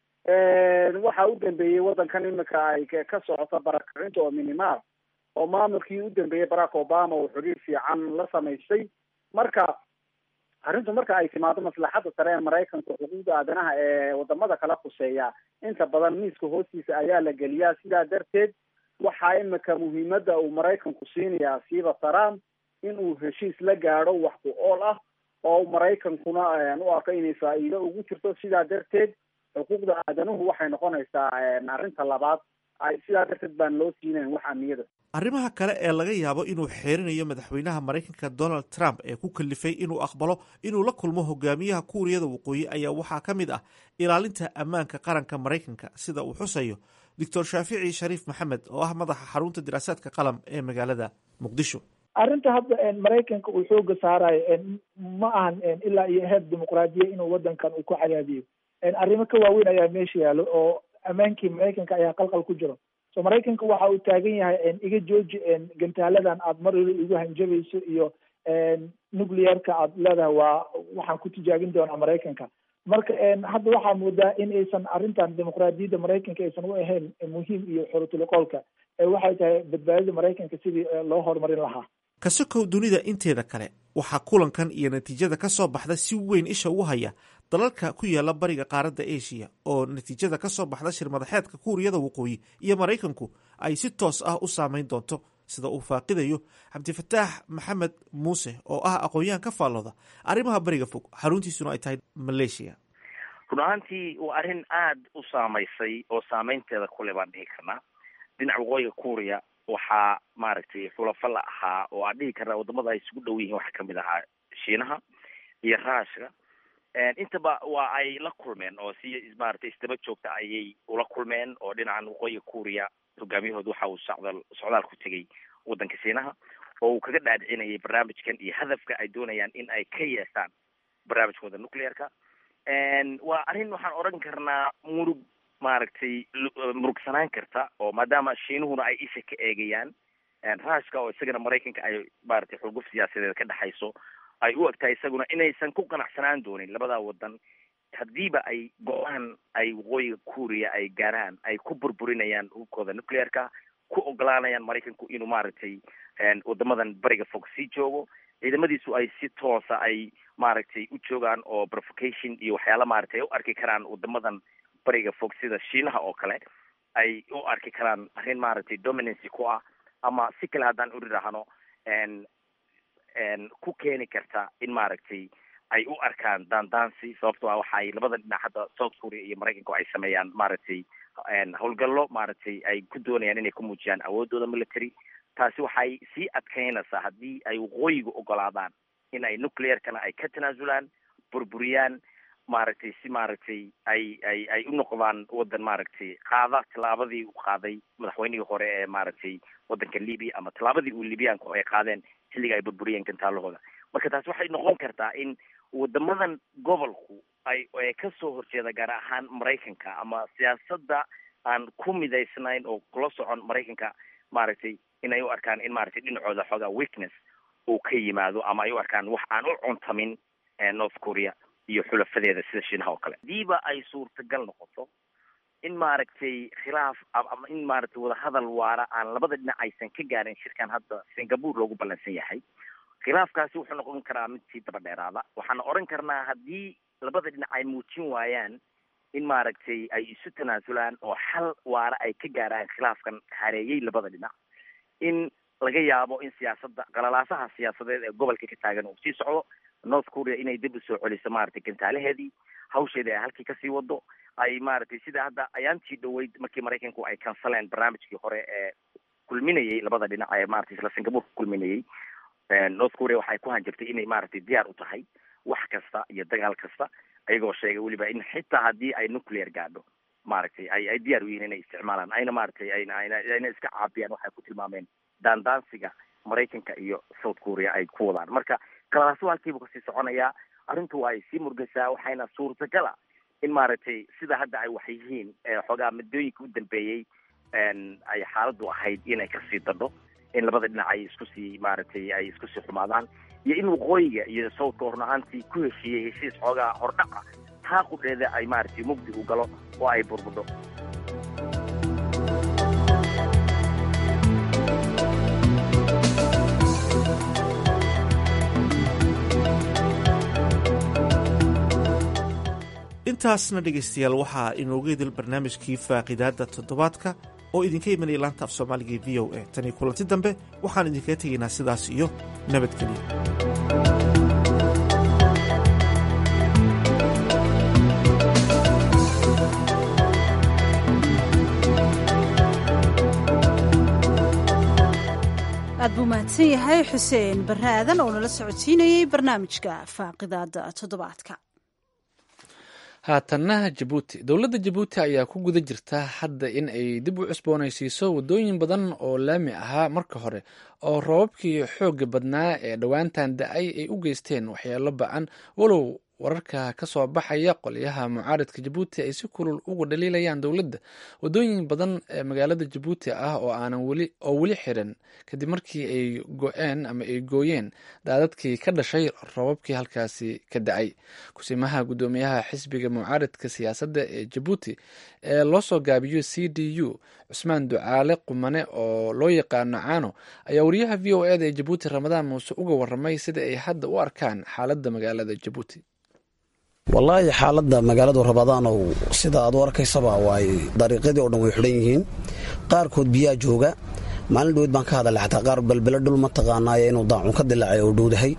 waxa u dambeeyey waddankan imika ay ka socoto barakacinta oo minimaal oo maamulkii u dambeeyey barack obama uu xidhiidh fiican la samaystay marka arrintu marka ay timaado maslaxadda sare ee maraykanka xuquuqda aadanaha ee wadamada kala khuseeya inta badan miiska hoostiisa ayaa la geliyaa sidaa darteed waxaa imika muhiimadda uu maraykanku siinayaa siiba trump in uu heshiis la gaadho wax ku ool ah oo maraykankuna u arko inay faa'iido ugu jirto sidaa darteed xuquuqda aadanuhu waxay noqonaysaa arrinta labaad ay sidaa darteed baan loo siinayn wax amniyada arrimaha kale ee laga yaabo inuu xeerinayo madaxweynaha maraykanka donald trump ee ku kalifay inuu aqbalo inuu la kulmo hogaamiyaha kuuriyada waqooyi ayaa waxaa ka mid ah ilaalinta ammaanka qaranka maraykanka sida uu xusayo doctor shaafici shariif maxamed oo ah madaxa xarunta diraasaadka qalam ee magaalada muqdisho arrinta hadda maraykanka uu xooga saarayo ma ahan ilaa iyo heer dimuqraadiya inuu wadankan uu ku cadaadiyo arrimo ka waaweyn ayaa meesha yaalo oo ammaankii maraykanka ayaa qalqal ku jiro so maraykanka waxa uu taagan yahay iga jooji gantaaladan aad mar waliba igu hanjabayso iyo nuclearka aad leedahay waa waxaan ku tijaabin doonaa maraykanka marka hadda waxaa moodaa in aysan arrintan dimuqraadiyadda maraykanka aysan u ahayn muhiim iyo xorotiliqoolka waxay tahay badbaadida maraykanka sidii loo horumarin lahaa kasokow dunida inteeda kale waxaa kulankan iyo natiijada ka soo baxda si weyn isha ugu haya dalalka ku yaala bariga qaaradda eshiya oo natiijada ka soo baxda shirmadaxeedka kuuriyada waqooyi iyo maraykanku ay si toos ah u saameyn doonto sida uu faaqidayo cabdifataax maxamed muuse oo ah aqoon-yahan ka faallooda arrimaha bariga fog xaruntiisuna ay tahay maleeshiya run ahaantii waa arrin aada u saamaysay oo saameynteeda kule baan dhihi karnaa dhinaca waqooyiga kuuriya waxaa maaragtay xulafo la ahaa oo aan dhihi karnaa wadamada ay isugu dhow yihiin waxaa kamid ahaa shiinaha iyo raashka intaba waa ay la kulmeen oo si maaragtay isdaba joogta ayay ula kulmeen oo dhinacan waqooyiga kuuriya hogaamiyahooda waxa uu socdaal socdaal ku tegay waddanka shiinaha oo uu kaga dhaadhicinayay barnaamijkan iyo hadafka ay doonayaan in ay ka yeeshaan barnaamijkooda nuclearka waa arrin waxaan odhan karnaa murug maaragtay murugsanaan karta oo maadaama shiinuhuna ay isha ka eegayaan raashka oo isagana maraykanka ay maaragtay xulguf siyaasadeed ka dhexayso ay u egtahay isaguna inaysan ku qanacsanaan doonin labada wadan haddiiba ay go-aan ay waqooyiga kuuriya ay gaaraan ay ku burburinayaan hubkooda nuclearka ku ogolaanayaan maraykanku inuu maaragtay wadamadan bariga fog sii joogo ciidamadiisu ay si toosa ay maaragtay u joogaan oo provocation iyo waxyaala maaragtay ay u arki karaan wadamadan bariga fog sida shiinaha oo kale ay u arki karaan arrin maaragtay dominancy ku ah ama si kale haddaan uri rahno ku keeni karta in maaragtay ay u arkaan daandaansi sababto ah waxa ay labada dhinac hadda south korea iyo maraykanku ay sameeyaan maaragtay howlgallo maaragtay ay ku doonayaan inay ku muujiyaan awoodooda military taasi waxay sii adkeynaysaa haddii ay waqooyiga ogolaadaan in ay nuclearkana ay ka tanaasulaan burburiyaan maaragtay si maaragtay ay ay ay u noqdaan waddan maaragtay qaada tallaabadii uu qaaday madaxweynihii hore ee maaragtay waddanka libya ama tallaabadii uu libyaanku ay qaadeen xilliga ay burburiyeen gantaalahooda marka taasi waxay noqon kartaa in wadamadan gobolku ay ay kasoo horjeeda gaar ahaan maraykanka ama siyaasadda aan ku midaysnayn oo kula socon maraykanka maaragtay inay u arkaan in maaragtay dhinacooda xoogaa weakness uu ka yimaado ama ay u arkaan wax aan u cuntamin north korea iyo xulafadeeda sida shiinaha oo kale hadiiba ay suurtagal noqoto in maaragtay khilaaf ama in maaragtay wadahadal waara aan labada dhinac aysan ka gaarin shirkan hadda singapore loogu ballansan yahay khilaafkaasi wuxuu noqon karaa mid sii daba dheeraada waxaana odhan karnaa haddii labada dhinac ay muujin waayaan in maaragtay ay isu tanaasulaan oo xal waara ay ka gaaraan khilaafkan hareeyey labada dhinac in laga yaabo in siyaasadda qalalaasaha siyaasadeed ee gobolka ka taagan uu sii socdo north korea inay dib usoo celiso maaragtay gantaalaheedii hawsheedii ay halkii kasii wado ay maaragtay sida hadda ayaantii dhaweyd markii maraykanku ay kansaleen barnaamijkii hore ee kulminayay labada dhinac ee maratay isla singapore ku kulminayay north korea waxay ku hanjirtay inay maaragtay diyaar u tahay wax kasta iyo dagaal kasta ayagoo sheegay weliba in xitaa haddii ay nuclear gaadho maaragtay ay ay diyaar u yihiin inay isticmaalaan ayna maaragtay ayna ayna ayna iska caabiyaan waxay ku tilmaameen daandaansiga maraykanka iyo south korea ay ku wadaan marka kalaasu halkiibu kasii soconayaa arrintu waa ay sii murgaysaa waxayna suurtagala in maaragtay sida hadda ay wax yihiin xoogaa muddooyinka u dambeeyey ay xaaladdu ahayd inay kasii dadho in labada dhinac ay isku sii maaragtay ay isku sii xumaadaan iyo in waqooyiga iyo sawdka horun ahaantii ku heshiiyey heshiis xoogaa hordhaca taa qudheeda ay maaragtay mugdi u galo oo ay burbudho intaasna dhegaystayaal waxaa inooga idil barnaamijkii faaqidaadda toddobaadka oo idinka imanaya laanta af soomaaliga e v o a tan iyo kulanti dambe waxaan idinkaga tegaynaa sidaas iyo nabadgelyo aad buu mahadsan yahay xuseen barre aadan oo nala socodsiinayey barnaamijka faaqidaada toddobaadka haatanna jabuuti dowladda jabuuti ayaa ku guda jirta hadda in ay dib u cusboonaysiiso waddooyin badan oo laami ahaa marka hore oo roobabkii xoogga badnaa ee dhowaantan da-ay ay u geysteen waxyeelo ba-an walow wararka ka soo baxaya qolyaha mucaaradka jabuuti ay si kulul uga dhaliilayaan dowladda waddooyin badan ee magaalada jabuuti ah oo aanan weli oo weli xiran kadib markii ay go-een ama ay gooyeen daadadkii ka dhashay roobabkii halkaasi ka da-ay kusimaha guddoomiyaha xisbiga mucaaradka siyaasadda ee jabuuti ee loo soo gaabiyo c d u cusmaan ducaale qumane oo loo yaqaano caano ayaa wariyaha v o eda ee jabuuti ramadaan muuse uga waramay sida ay hadda u arkaan xaaladda magaalada jabuuti wallaahi xaaladda magaaladu rabadaanow sida aad u arkaysaba waay dariiqyadii oo dhan way xidhan yihiin qaarkood biyaa jooga maalin dhaweyd baan ka hadalay xataa qaar belbele dhul ma taqaanaaye inuu daacun ka dilaacay oo dhowdahay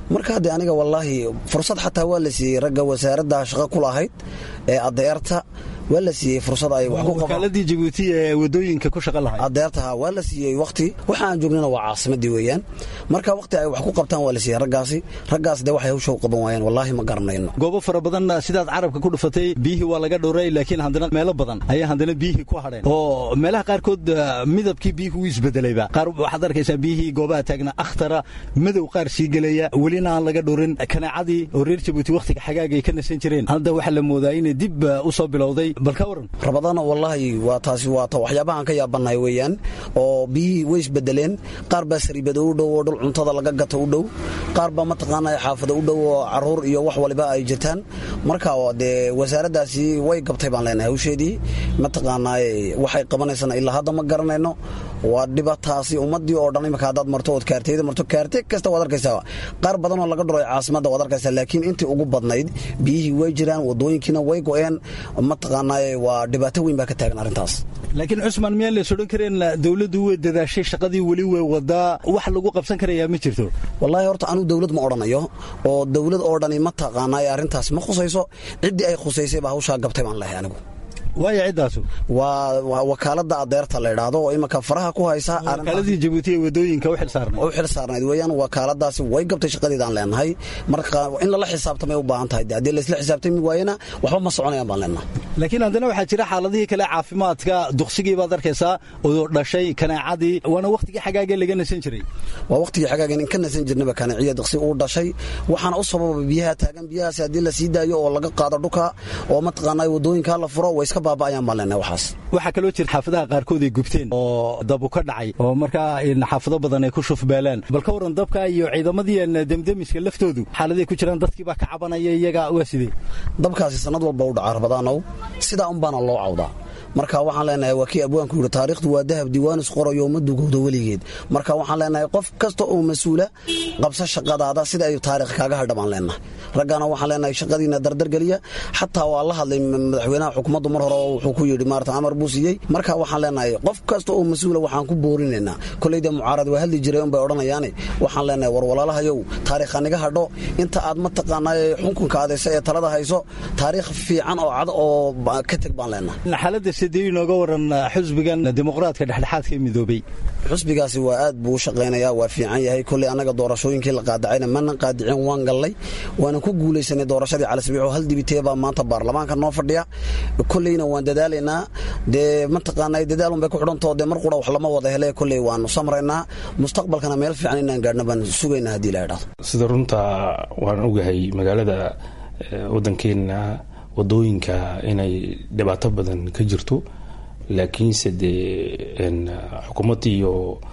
marka haddee aniga wallaahi fursad xataa waa la siiyey ragga wasaaradda shaqo ku lahayd ee adeerta waa la siiyey fursad ay wakaaladii jabuuti ee wadooyinka ku shaqa lahayd adeertaha waa la siiyey wakti waxa aan joognana waa caasimadii weeyaan marka wakti ay wax ku qabtaan waa la siiyey raggaasi raggaas dee waxay hawsha u qaban waayeen wallaahi ma garanayno goobo fara badan sidaad carabka ku dhufatay biyihii waa laga dhowray laakiin haddana meelo badan ayaa haddana biyihii ku hadheen oo meelaha qaarkood midabkii biyihii wuu isbedelayba qaar waxaad arkaysaa biyihii goobaha taagna akhtara madow qaar sii gelaya welina aan laga dhowrin kanaacadii oo reer jabuuti wakhtiga xagaagay ka nasan jireen hadda waxaa la moodaa inay dib u soo bilowday bal ka waran rabadaana wallaahi waa taasi waa ta waxyaabahaan ka yaabannahay weeyaan oo biyihii way isbedeleen qaar baa sariibada u dhow oo dhul cuntada laga gato u dhow qaar baa mataqaanaa xaafada u dhow oo caruur iyo wax waliba ay jirtaan marka dee wasaaraddaasi way gabtay baan leenahay hawsheedii mataqaanaa waxay qabanaysana ilaa hadda ma garanayno waa dhibataasi ummadii oo dhan imika haddaad marto ood kaarteyda marto kaarte kasta waad arkaysaa qaar badanoo laga dhuray caasimadda waad arkaysaa laakiin intii ugu badnayd biyihii way jiraan wadooyinkiina way go-een mataqaanaa waa dhibaato weyn baa ka taagan arrintaas laakiin cusmaan miyaan lees odhan kareen dowladdu way dadaashay shaqadii weli way wadaa wax lagu qabsan karayaa ma jirto wallaahi horta anuu dowlad ma odhanayo oo dowlad oo dhani ma taqaanaa arrintaas ma khusayso ciddii ay khusaysay baa hawshaa gabtay baan lehay anigu waaya ciddaasu waa wakaalada adeerta la idhaahdo oo imika faraha ku haysa wakaaladii jabuuti ee wadooyinka u xilsaarnayd u xil saarnayd weeyaan wakaaladaasi way gabtay shaqadeedaan leenahay marka in lala xisaabtamay u baahan tahay haddii laysla xisaabtami waayena waxba ma soconayaan baan leenahay laakiin haddana waxaa jira xaaladihii kale caafimaadka duksigii baad arkaysaa oo dhashay kanaacadii waana wakhtigii xagaagee laga nasan jiray waa wakhtigii xagaageen in ka nasan jirnaba kanaciya duksi uu dhashay waxaana u sababa biyaha taagan biyahaasi haddii la sii daayo oo laga qaado dhuka oo mataqaanaa wadooyinkaa la furo way iska baaba'ayaan baan leenahay waxaas waxaa kaloo jira xaafadaha qaarkood ay gubteen oo dabu ka dhacay oo markaa xaafado badan ay ku shufbeeleen bal ka waran dabka iyo ciidamadii demdemiska laftoodu xaaladay ku jiraan dadkii baa ka cabanaya iyaga waa sidee dabkaasi sanad walba u dhaca rabadaanow sidaa unbaana loo cawdaa marka waxaan leenahay waa kii abwaanku yidhi taariikhdu waa dahab diiwaanis qorayo ma dugowdo weligeed marka waxaan leenahay qof kasta oo mas-uula qabsa shaqadaada sida ay taarikh kaaga hadha baan leenahay raggana waxaan leenahay shaqadiina dardargeliya xataa waa la hadlay madaxweynaha xukuumaddu mar hore oo wuxuu ku yidhi maarata amar buu siiyey marka waxaan leenahay qof kasta oo mas-uula waxaan ku boorinaynaa koleyda mucaarad waa hadli jiray unbay odhanayaane waxaan leenahay war walaalahayow taariikha niga hadho inta aad mataqaanaa xukunka adaysa ee talada hayso taariikh fiican oo cad oo ka teg baan leenahay sidee inooga waran xusbigan dimuqraadka dhexdhexaadka ee midoobay xusbigaasi waa aad buu u shaqaynayaa waa fiican yahay kolley annaga doorashooyinkii la qaadacayna mana qaadicin waan gallay waana ku guulaysanay doorashadii calisbiixo hal dibitee baa maanta baarlamaanka noo fadhiya kolleyna waan dadaalaynaa dee mataqaanaa dadaalun bay ku xidhantao dee mar qura wax lama wada hele kolley waanu samraynaa mustaqbalkana meel fiican inaan gaadhna baan sugaynaa haddii la idhahdo sida runta waan ogahay magaalada waddankeenna wadooyinka inay dhibaato badan ka jirto laakiinse dee xukuumadda iyo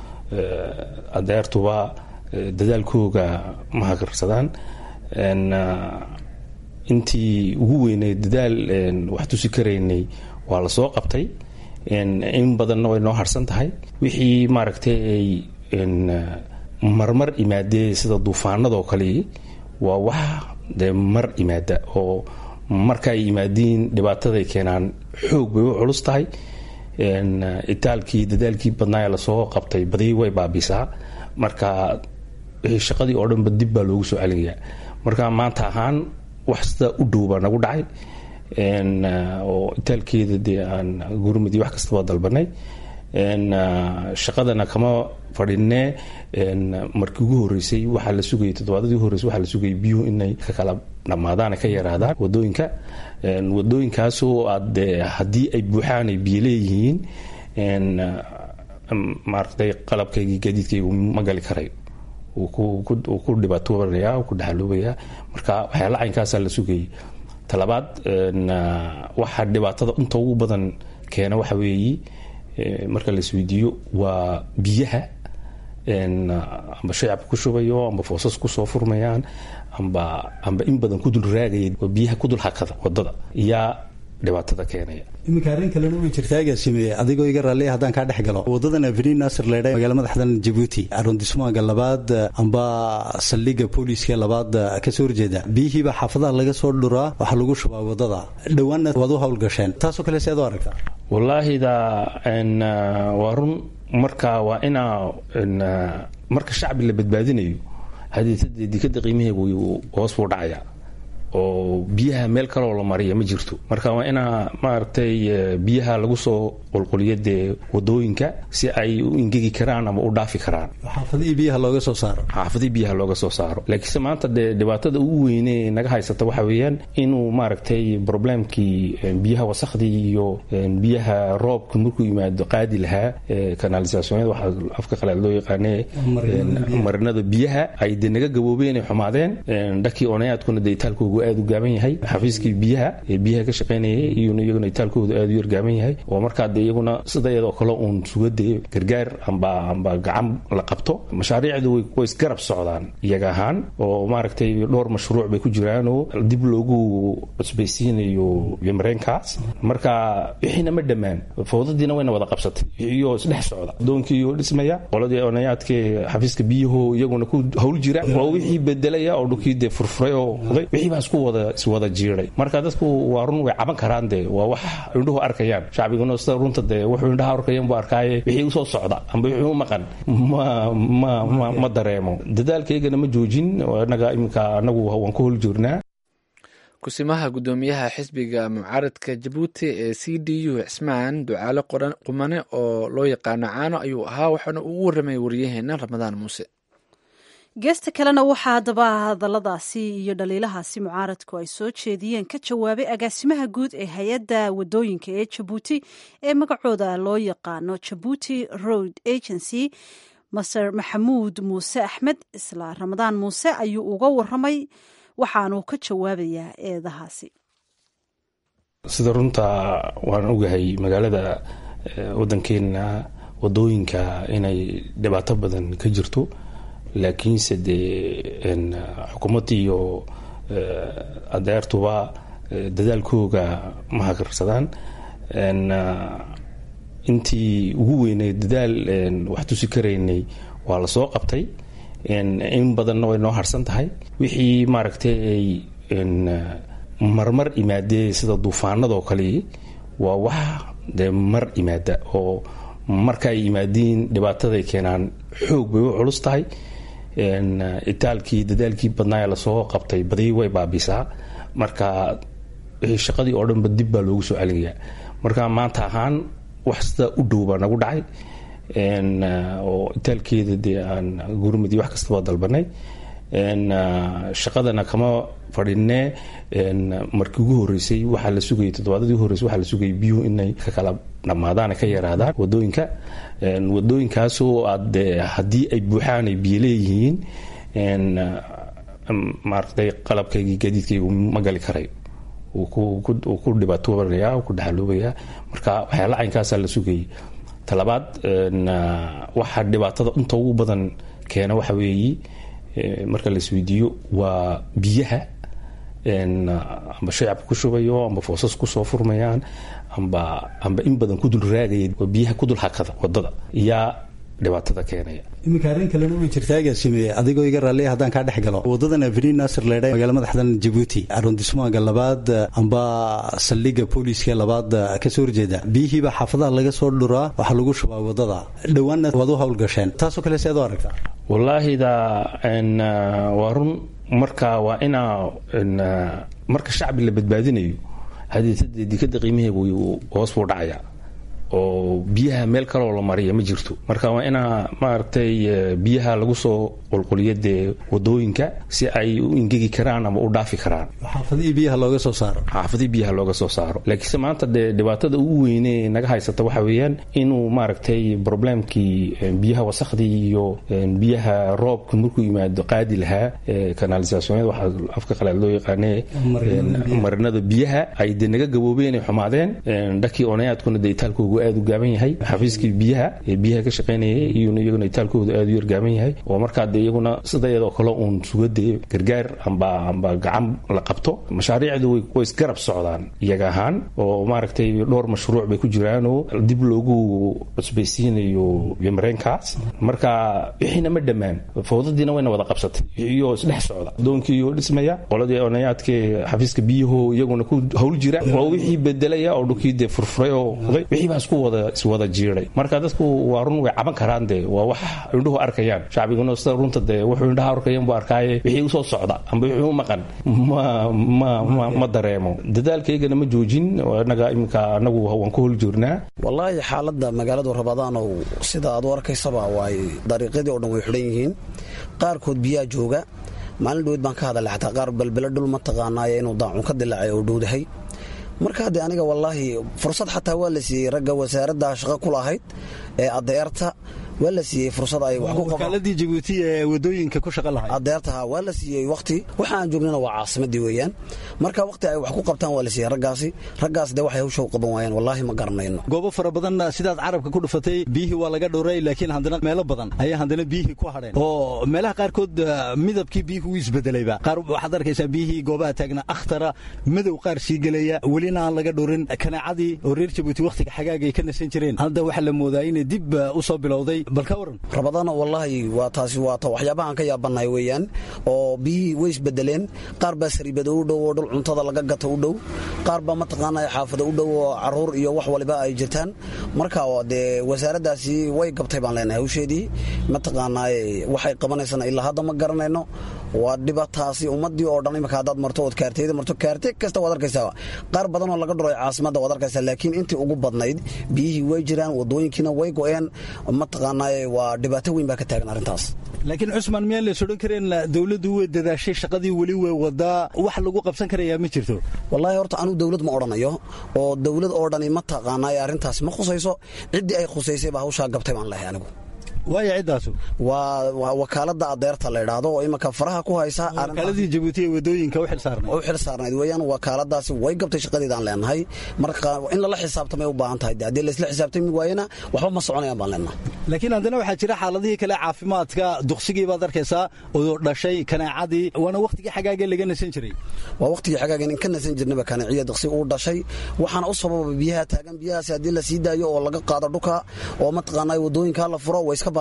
adeertuba dadaalkooga ma hagarsadaan intii ugu weynay dadaal wax tusi karaynay waa la soo qabtay in badanna way noo harsan tahay wixii maaragtay ay marmar imaadee sida duufaanadoo kale waa wax dee mar imaada oo marka ay yimaadiin dhibaataday keenaan xoog bay u culus tahay itaalkii dadaalkii badnaaye lasoo qabtay badi way baabisaa marka shaqadii oo dhanba dib baa loogu soo celinayaa marka maanta ahaan wax sidaa u dhow baa nagu dhacay oo itaalkeeda dee aan gurmadi wax kastaba dalbanay shaqadana kama fadhinee markii ugu horeysay waxaa la sugayay toddobaadadii ugu horreysay waxaa la sugayay biyuhu inay ka kala dhammaadaan ka yaraadaan wadooyinka wadooyinkaasoo aad haddii ay buuxaan ay biyo leeyihiin maaragtay qalabkaygii gaadiidkaygu ma gali karayo wuu ku dhibaatoobanayaa ku dhaxaloobayaa marka waxyaala caynkaasaa la sugayay talabaad waxaa dhibaatada inta ugu badan keena waxa weeye marka la isweydiiyo waa biyaha amba shacabka ku shubayo amba foosas kusoo furmayaan amba amba in badan ku dul raagaya oo biyaha ku dul hakada wadada yaa dhibaatada keenaya iminka arrin kalena way jirtaa agaasimeeye adigoo iga raalliya haddaan kaa dhex galo wadadan aveni nasir leedha magaala madaxdan jabuuti arondismaga labaad amba saldhigga booliiska labaad kasoo horjeeda biyihiibaa xaafadaha laga soo dhuraa waxaa lagu shubaa wadada dhowaanna waad u howlgasheen taasoo kale si aad u aragtaa wallaahida waa run marka waa inaa marka shacbi la badbaadinayo hadeetade dikada qiimaheegu hoos buu dhacaya oo biyaha meel kaloo la mariya ma jirto marka waa inaa maaragtay biyaha lagu soo qulquliyo dee wadooyinka si ay u ingegi karaan ama u dhaafi karaan xaafadihii biyaha looga soo saaro xaafadihii biyaha looga soo saaro laakiinse maanta dee dhibaatada ugu weyne naga haysata waxa weeyaan inuu maaragtay problemkii biyaha wasakhdii iyo biyaha roobka markuu yimaado qaadi lahaa kanalisasyonyada waxaa afka qalaad loo yaqaane marinada biyaha ay dee naga gaboobeen ay xumaadeen dhakii onayaadkuna dee itaalkoogu aad u gaaban yahay xafiiskii biyaha ee biyaha ka shaqaynayay iyuna iyaguna itaalkoodu aad u yar gaaban yahay oo markaa dee iyaguna sida iyadoo kale uun sugadee gargaar amba amba gacan la qabto mashaariicdu way isgarab socdaan iyaga ahaan oo maaragtay dhowr mashruuc bay ku jiraanoo dib loogu cusbaysiinayo mareenkaas marka wixiina ma dhammaan fowdadiina wayna wada qabsatay iyo isdhex socda adoonkiioo dhismaya qoladii onayaadkee xafiiska biyaho iyaguna ku hawl jira oo wixii bedelaya oo dhulkii dee furfuray oo oday wixii baa isku wada iswada jiiray marka dadku waa run way caban karaan dee waa wax indhuhu arkayaan shacbiguna sida runta dee wuxuu indhaha arkayan buu arkaaye wixii usoo socda amba wixii u maqan ma ma ma ma dareemo dadaalkaygana ma joojin inaga iminka anagu waan ku hol jirnaa kusimaha guddoomiyaha xisbiga mucaaradka jabuuti ee c d u cismaan ducaale qumane oo loo yaqaano caano ayuu ahaa waxaana uu u warramay waryaheena ramadaan muuse geesta kalena waxaa haddaba hadalladaasi iyo dhaliilahaasi mucaaradku ay soo jeediyeen ka jawaabay agaasimaha guud ee hay-adda wadooyinka ee jabuuti ee magacooda loo yaqaano jabuuti road agency maser maxamuud muuse axmed isla ramadaan muuse ayuu uga waramay waxaanuu ka jawaabayaa eedahaasi sida runta waan ogahay magaalada wadankeena wadooyinka inay dhibaato badan ka jirto laakiinse dee xukuumadda iyo adeertuba dadaalkooga ma hagarsadaan intii ugu weynay dadaal wax tusi karaynay waa la soo qabtay in badanna way noo harsan tahay wixii maaragtay ay marmar imaadee sida duufaanadoo kale waa wax dee mar imaada oo marka ay yimaadiin dhibaataday keenaan xoog bay u culus tahay itaalkii dadaalkii badnaaye lasoo qabtay badi way baabisaa marka wixii shaqadii oo dhanba dib baa loogu soo celinayaa marka maanta ahaan wax sidaa u dhow baa nagu dhacay oo itaalkeeda dee aan gurmadi wax kastaba dalbanay shaqadana kama fadhinee markii ugu horeysay waxaa la sugayay toddobaadadii ugu horreysay waxaa la sugayay biyuhu inay ka kala dhammaadaan ka yaraadaan wadooyinka wadooyinkaasoo aad haddii ay buuxaan ay biyo leeyihiin maaragtay qalabkaygii gaadiidkaygu ma gali karay uu ku dhibaatoobanayaa ku dhaxaloobayaa marka waxyaala caynkaasaa la sugayay talabaad waxaa dhibaatada inta ugu badan keena waxa weeye marka la isweydiiyo waa biyaha amba shacabka ku shubayo amba foosas kusoo furmayaan amba amba in badan ku dul raagaya waa biyaha ku dul hakada wadada yaa dhibaatada keenaya iminka arrin kalena way jirtaa agaasimeeye adigoo iga raalliya haddaan kaa dhex galo wadadan avrin nasir leedha magaala madaxdan jabuuti arondismaga labaad amba saldhigga booliiska labaad kasoo horjeeda biyihiiba xaafadaha laga soo dhuraa waxaa lagu shubaa wadada dhowaanna waad u howlgasheen taasoo kale seed u aragtaa wallaahi da waa run marka waa inaa marka shacbi la badbaadinayo hadeetade dikada qiimaheegu hoos buu dhacaya oo biyaha meel kaloo la mariya ma jirto marka waa inaa maaragtay biyaha lagu soo qulquliyo dee wadooyinka si ay u ingegi karaan ama u dhaafi karaan xaafadihii biyaha looga soo saaro xaafadihii biyaha looga soo saaro laakiinse maanta dee dhibaatada ugu weyne naga haysata waxa weeyaan inuu maaragtay problemkii biyaha wasakhdii iyo biyaha roobka markuu yimaado qaadi lahaa kanalisasyonyada waxaa afka qalaad loo yaqaane marinada biyaha ay dee naga gaboobeen ay xumaadeen dhakii onayaadkuna dee itaalkoogu aad u gaaban yahay xafiiskii biyaha ee biyaha ka shaqaynayay iyuna iyaguna itaalkoodu aad u yar gaaban yahay oo markaa dee iyaguna sida iyadoo kale uun sugadee gargaar amba amba gacan la qabto mashaariicdu way isgarab socdaan iyaga ahaan oo maaragtay dhowr mashruuc bay ku jiraanoo dib loogu cusbaysiinayo mareenkaas marka wixiina ma dhammaan fowdadiina wayna wada qabsatay iyo isdhex socda adoonkiioo dhismaya qoladii onayaadkee xafiiska biyaho iyaguna ku hawl jira oo wixii bedelaya oo dhulkii dee furfuray oo oday wixii baa isku wada iswada jiiday marka dadku waa run way caban karaan dee waa wax indhuhu arkayaan shacbiguna sida runta dee wuxuu indhaha arkayan buu arkaaye wixii usoo socda amba wixii u maqan ma ma ma ma dareemo dadaalkaygana ma joojin inaga iminka anagu waan ku hol joornaa wallaahi xaaladda magaaladu rabadaanow sida aad u arkaysaba waay dariiqyadii oo dhan way xidhan yihiin qaarkood biyaa jooga maalin dhaweyd baan ka hadalay xataa qaar balbelo dhul ma taqaanaaye inuu daacun ka dilaacay oo dhowdahay marka haddee aniga wallaahi fursad xataa waa la siiyey ragga wasaaradda shaqo ku lahayd ee adeerta waa la siiyey fursad ay wax ku wakaaladii jabuuti ee wadooyinka ku shaqa lahayd adeertaha waa la siiyey wakhti waxa aan joognana waa caasimadii weeyaan marka wakhti ay wax ku qabtaan waa la siiyey raggaasi raggaas dee waxay hawsha u qaban waayeen wallaahi ma garanayno goobo fara badan sidaad carabka ku dhufatay biyihii waa laga dhowray laakiin haddana meelo badan ayaa haddana biyihii ku hadheen oo meelaha qaarkood midabkii biyihii wuu isbedelayba qaar waxaad arkaysaa biyihii goobaha taagna akhtara madow qaar sii gelaya welina aan laga dhowrin kanaacadii oo reer jabuuti wakhtiga xagaagay ka nasan jireen hadda waxaa la moodaa inay dib u soo bilowday rabadaana wallaahi waa taasi waata waxyaabahaan ka yaabannahay weeyaan oo biyihii way isbedeleen qaar baa sariibada u dhow oo dhul cuntada laga gato u dhow qaar baa mataqaanaa xaafada u dhow oo caruur iyo wax waliba ay jirtaan marka dee wasaaraddaasi way gabtay baan leenahay hawsheedii mataqaanaa waxay qabanaysana ilaa hadda ma garanayno waa dhibataasi ummadii oo dhan imika haddaad marto ood kaarteyda marto kaarte kasta waad arkaysaa qaar badan oo laga dhuray caasimadda waad arkaysaa laakiin intii ugu badnayd biyihii way jiraan wadooyinkiina way go-een mataqaanaa waa dhibaato weyn baa ka taagan arrintaas laakiin cusmaan miyaan lays odhan kareen dowladdu way dadaashay shaqadii weli way wadaa wax lagu qabsan karayaa ma jirto wallaahi horta anuu dowlad ma odhanayo oo dowlad oo dhani ma taqaanaa arrintaasi ma khusayso ciddii ay khusaysay baa hawshaa gabtay baan lehay anigu waaya ciddaasu waa wakaalada adeerta la idhaahdo oo imanka faraha ku haysa wakaaladii jabuuti ee wadooyinka u xilsaarnayd u xil saarnayd weeyaan wakaaladaasi way gabtay shaqadeedaan leenahay marka in lala xisaabtamay u baahan tahay haddii laysla xisaabtami waayena waxba ma soconayaan baan leenahay laakiin haddana waxaa jira xaaladihii kale caafimaadka duksigii baad arkaysaa oo dhashay kanaacadii waana wakhtigii xagaagee laga nasan jiray waa wakhtigii xagaageen in ka nasan jirnaba kanaciya duksi uu dhashay waxaana u sababa biyaha taagan biyahaasi haddii la sii daayo oo laga qaado dhuka oo mataqaanaa wadooyinka la furo way iska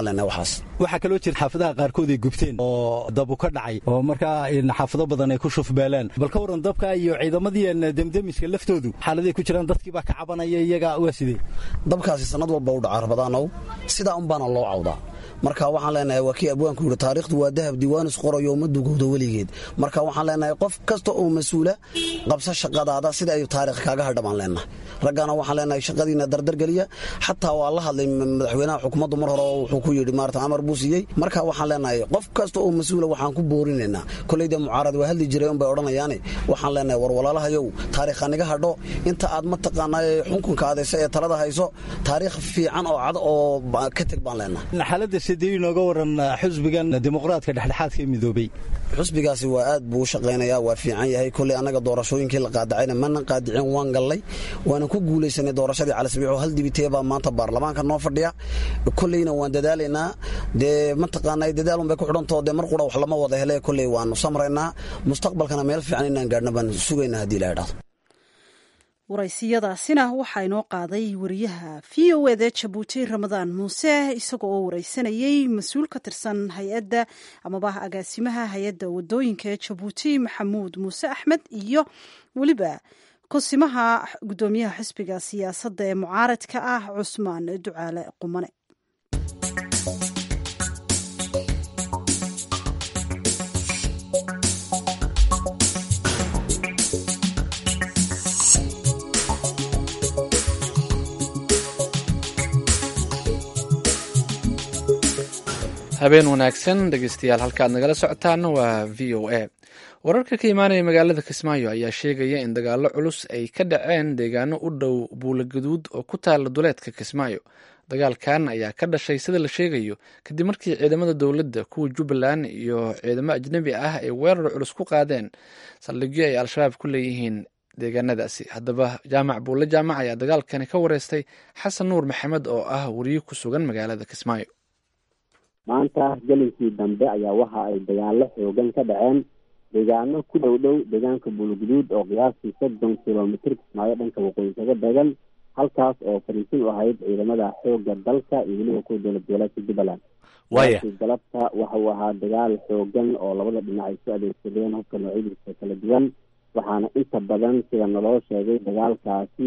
waxaa kaloo jira xaafadaha qaarkood ay gubteen oo dabu ka dhacay oo markaa xaafado badan ay ku shufbeeleen bal ka waran dabka iyo ciidamadii demdemiska laftoodu xaaladay ku jiraan dadkiibaa ka cabanaya iyaga waa sidee dabkaasi sanad walba u dhaca rabadaanow sidaa unbaana loo cawdaa marka waxaan leenahay waa kii abwaanku yidhi taariikhdu waa dahab diiwaanis qorayo ma dugowdo weligeed marka waxaan leenahay qof kasta oo mas-uula qabsa shaqadaada sida ay taarikh kaaga hadha baan leenahay raggana waxaan leenahay shaqadiina dardargeliya xataa waa la hadlay madaxweynaha xukuumaddu mar hore wuxuu ku yidhi maarata amar buu siiyey marka waxaan leenahay qof kasta oo mas-uula waxaan ku boorinaynaa koleyda mucaarad waa hadli jiray unbay odhanayaane waxaan leenahay war walaalahayow taariikha niga hadho inta aad mataqaanaa xukunka adayso ee talada hayso taariikh fiican oo cad oo ka teg baan leenahay sidee inooga waran xusbigan dimuqraadka dhexdhexaadka ee midoobay xusbigaasi waa aad buu u shaqaynayaa waa fiican yahay kolley annaga doorashooyinkii la qaadacayna mana qaadicin waan gallay waana ku guulaysanay doorashadii calisbiixoo hal dibitee baa maanta baarlamaanka noo fadhiya kolleyna waan dadaalaynaa dee mataqaanaa dadaalun bay ku xidhantao dee mar qura wax lama wada hele kolley waanu samraynaa mustaqbalkana meel fiican inaan gaadhna baan sugaynaa haddii la idhahdo waraysiyadaasina waxaa inoo qaaday wariyaha v o eda jabuuti ramadaan muuse isaga oo wareysanayey mas-uul ka tirsan hay-adda amaba agaasimaha hay-adda wadooyinka ee jabuuti maxamuud muuse axmed iyo weliba kusimaha gudoomiyaha xisbiga siyaasadda ee mucaaradka ah cusmaan ducaale qumane habeen wanaagsan dhegeystayaal halka aad nagala socotaan waa v o a wararka ka imaanaya magaalada kismaayo ayaa sheegaya in dagaallo culus ay ka dhaceen deegaano u dhow buulaguduud oo ku taala duleedka kismaayo dagaalkan ayaa ka dhashay sida la sheegayo kadib markii ciidamada dowladda kuwa jubbaland iyo ciidamo ajnebi ah ay weerar culus ku qaadeen saldhigyo ay al-shabaab ku leeyihiin deegaanadaasi haddaba jaamac buulle jaamac ayaa dagaalkani ka wareystay xasan nuur maxamed oo ah wariye ku sugan magaalada kismaayo maanta gelinkii dambe ayaa waxa ay dagaallo xoogan ka dhaceen deegaano ku dhow dhow deegaanka buulguduud oo qiyaastii soddon kilomitr kismaayo dhanka waqooyi kaga degan halkaas oo fariisin u ahayd ciidamada xooga dalka iyo weliba kuwa dowlad goboleedka jubbaland waya galabta waxa uu ahaa dagaal xoogan oo labada dhinac ay su adeegsadeen hubka noocyadiisa kala duwan waxaana inta badan sida naloo sheegay dagaalkaasi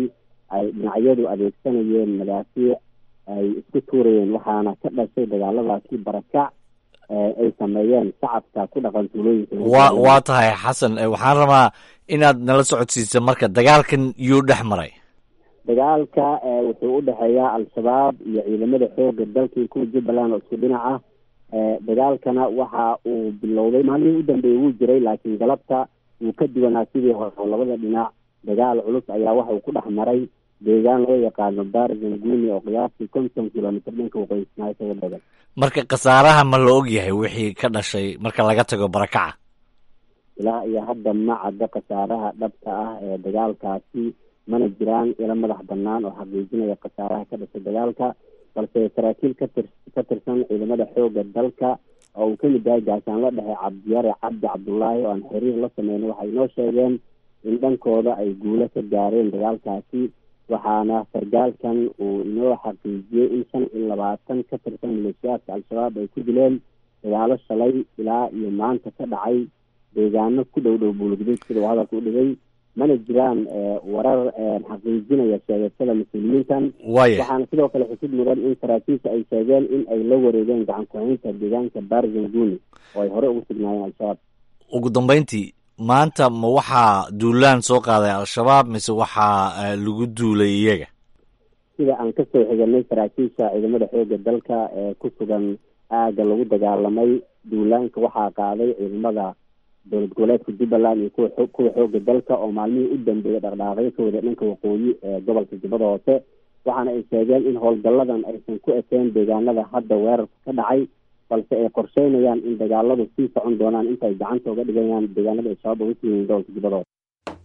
ay dhinacyadu adeegsanayeen madaafiic ay isku tuurayeen waxaana ka dhashay dagaaladaasi barakac ay sameeyeen shacabka ku dhaqan tuulooyinka wa waa tahay xasan waxaan rabaa inaad nala socodsiiso marka dagaalkan yuu dhex maray dagaalka wuxuu u dhexeeyaa al-shabaab iyo ciidamada xooga dalka iyo kuwa jubbaland oo isku dhinac ah dagaalkana waxa uu bilowday maalmihii u dambeeyey wuu jiray laakiin galabta wuu ka duwanaa sidii hore oo labada dhinac dagaal culus ayaa waxa uu ku dhex maray deegaan loo yaqaano baar zanguni oo qiyaastii konton kilomitr dhanka waqooyi-ismaayo kaga badan marka khasaaraha ma la og yahay wixii ka dhashay marka laga tago barakaca ilaa iyo hadda ma cadda khasaaraha dhabta ah ee dagaalkaasi mana jiraan ilo madax banaan oo xaqiijinaya khasaaraha ka dhashay dagaalka balse saraakiil katir ka tirsan ciidamada xooga dalka oo uu kamid yahay gaashaanla dhexe cabdiyare cabdi cabdullaahi oo aan xiriir la sameyna waxay inoo sheegeen in dhankooda ay guulo ka gaareen dagaalkaasi waxaana sargaalkan uu inoo xaqiijiyey in shan iyo labaatan ka tirsan maleeshiyaadka al-shabaab ay ku dileen dagaalo shalay ilaa iyo maanta ka dhacay deegaano ku dhow dhow buulugdud sida uu hadalka u dhigay mana jiraan warar xaqiijinaya sheegashada mas-uuliyiintan waxaana sidoo kale xusid mudan in saraakiisha ay sheegeen in ay la wareegeen gacan ku-haynta deegaanka barzanguni oo ay hore ugu sugnaayeen al-shabaab ugu dambeyntii maanta ma waxaa duulaan soo qaaday al-shabaab mise waxaa lagu duulay iyaga sida aan kasoo xiganay saraakiisha ciidamada xooga dalka ee ku sugan aagga lagu dagaalamay duulaanka waxaa qaaday ciidamada dowlad goboleedka jubbaland iyo kuwa kuwa xooga dalka oo maalmihii u dambeeyay dhaqdhaaqyo ka wada dhanka waqooyi ee gobolka jubbada hoose waxaana ay sheegeen in howlgalladan aysan ku ekeen deegaanada hadda weerarka ka dhacay balse ay qorsheynayaan in dagaaladu sii socon doonaan inta ay gacanta uga dhigayaan deegaanada ay shabaab uga siiyeen gobolka jubbada hoose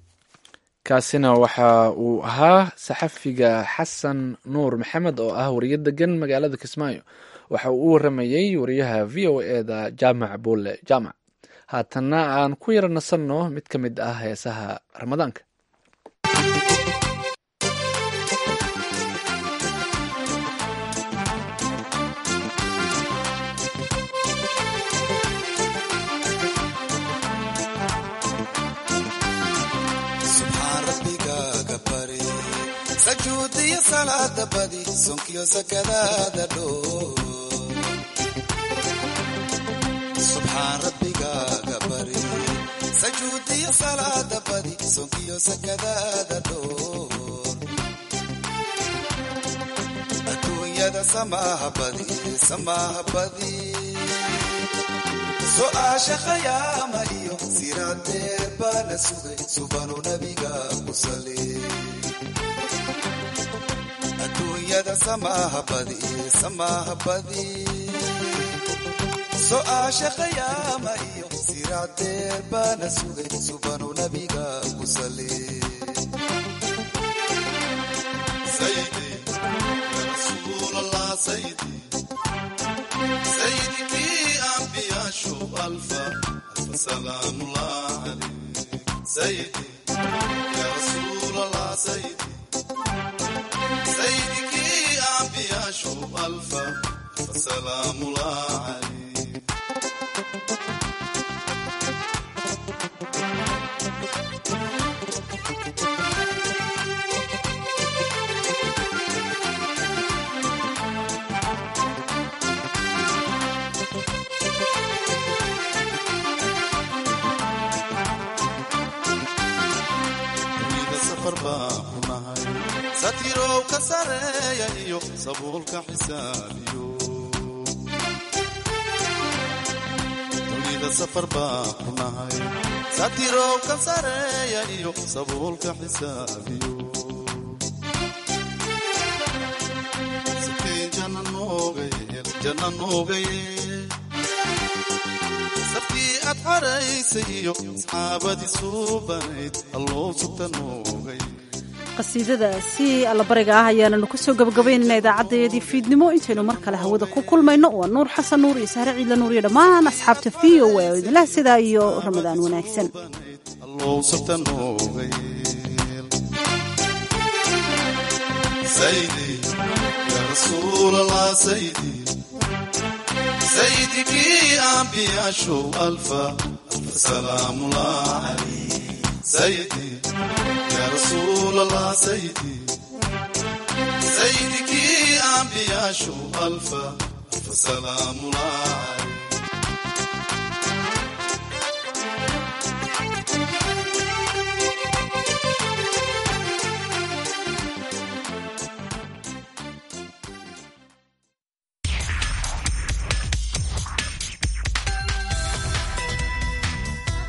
kaasina waxa uu ahaa saxafiga xasan nuur maxamed oo ah wariye degan magaalada kismaayo waxa uu u waramayey wariyaha v o e da jaamac bulle jaamac haatanna aan ku yara nasanno mid ka mid ah heesaha ramadaanka sajuudiyo salaada badi sonkiyo sakadaada dhoo subxaan rabbigaaga bari sajuudiyo salaada badi sonkiyo sakadaada dhoor adduunyada samaaha badi samaaha badi so-aasha khayaama iyo siraadeer baana sugay subanu nabiga ku sali adduunyada samaaha badi samaaha badi so-aasha khayaama iyo siraadeer baana sugay subanu nabiga ku sali sayidikii ambiyaashu alfa alfa salaamullah alayk sayidi ya rasuul allah sayidi saydikii ambiyaashu alfa alfa salaamullah alayk satirow ka sareeya iyo sabuulka xisaabiyo dunida safar baa ku nahay satirow ka sareeya iyo sabuulka xisaabiyo sakeen janna noogayeel janna noogayeel safkii aad xaraysay iyo asxaabadii suubanayd alloo sugta noogay qasiidadaasi allabariga ah ayaananu kusoo gabagabaynayna idaacaddayadii fiidnimo intaynu mar kale hawada ku kulmayno waa nuur xasan nuur iyo sahre ciidla nuur iyo dhammaan asxaabta v o a oo idinlah sidaa iyo ramadaan wanaagsan saydikii ambiyaashu alfa alfa salaamullah alayh sayidi ya rasuul allah sayidi سيدك أنبياء شو ألف ألف سلام الله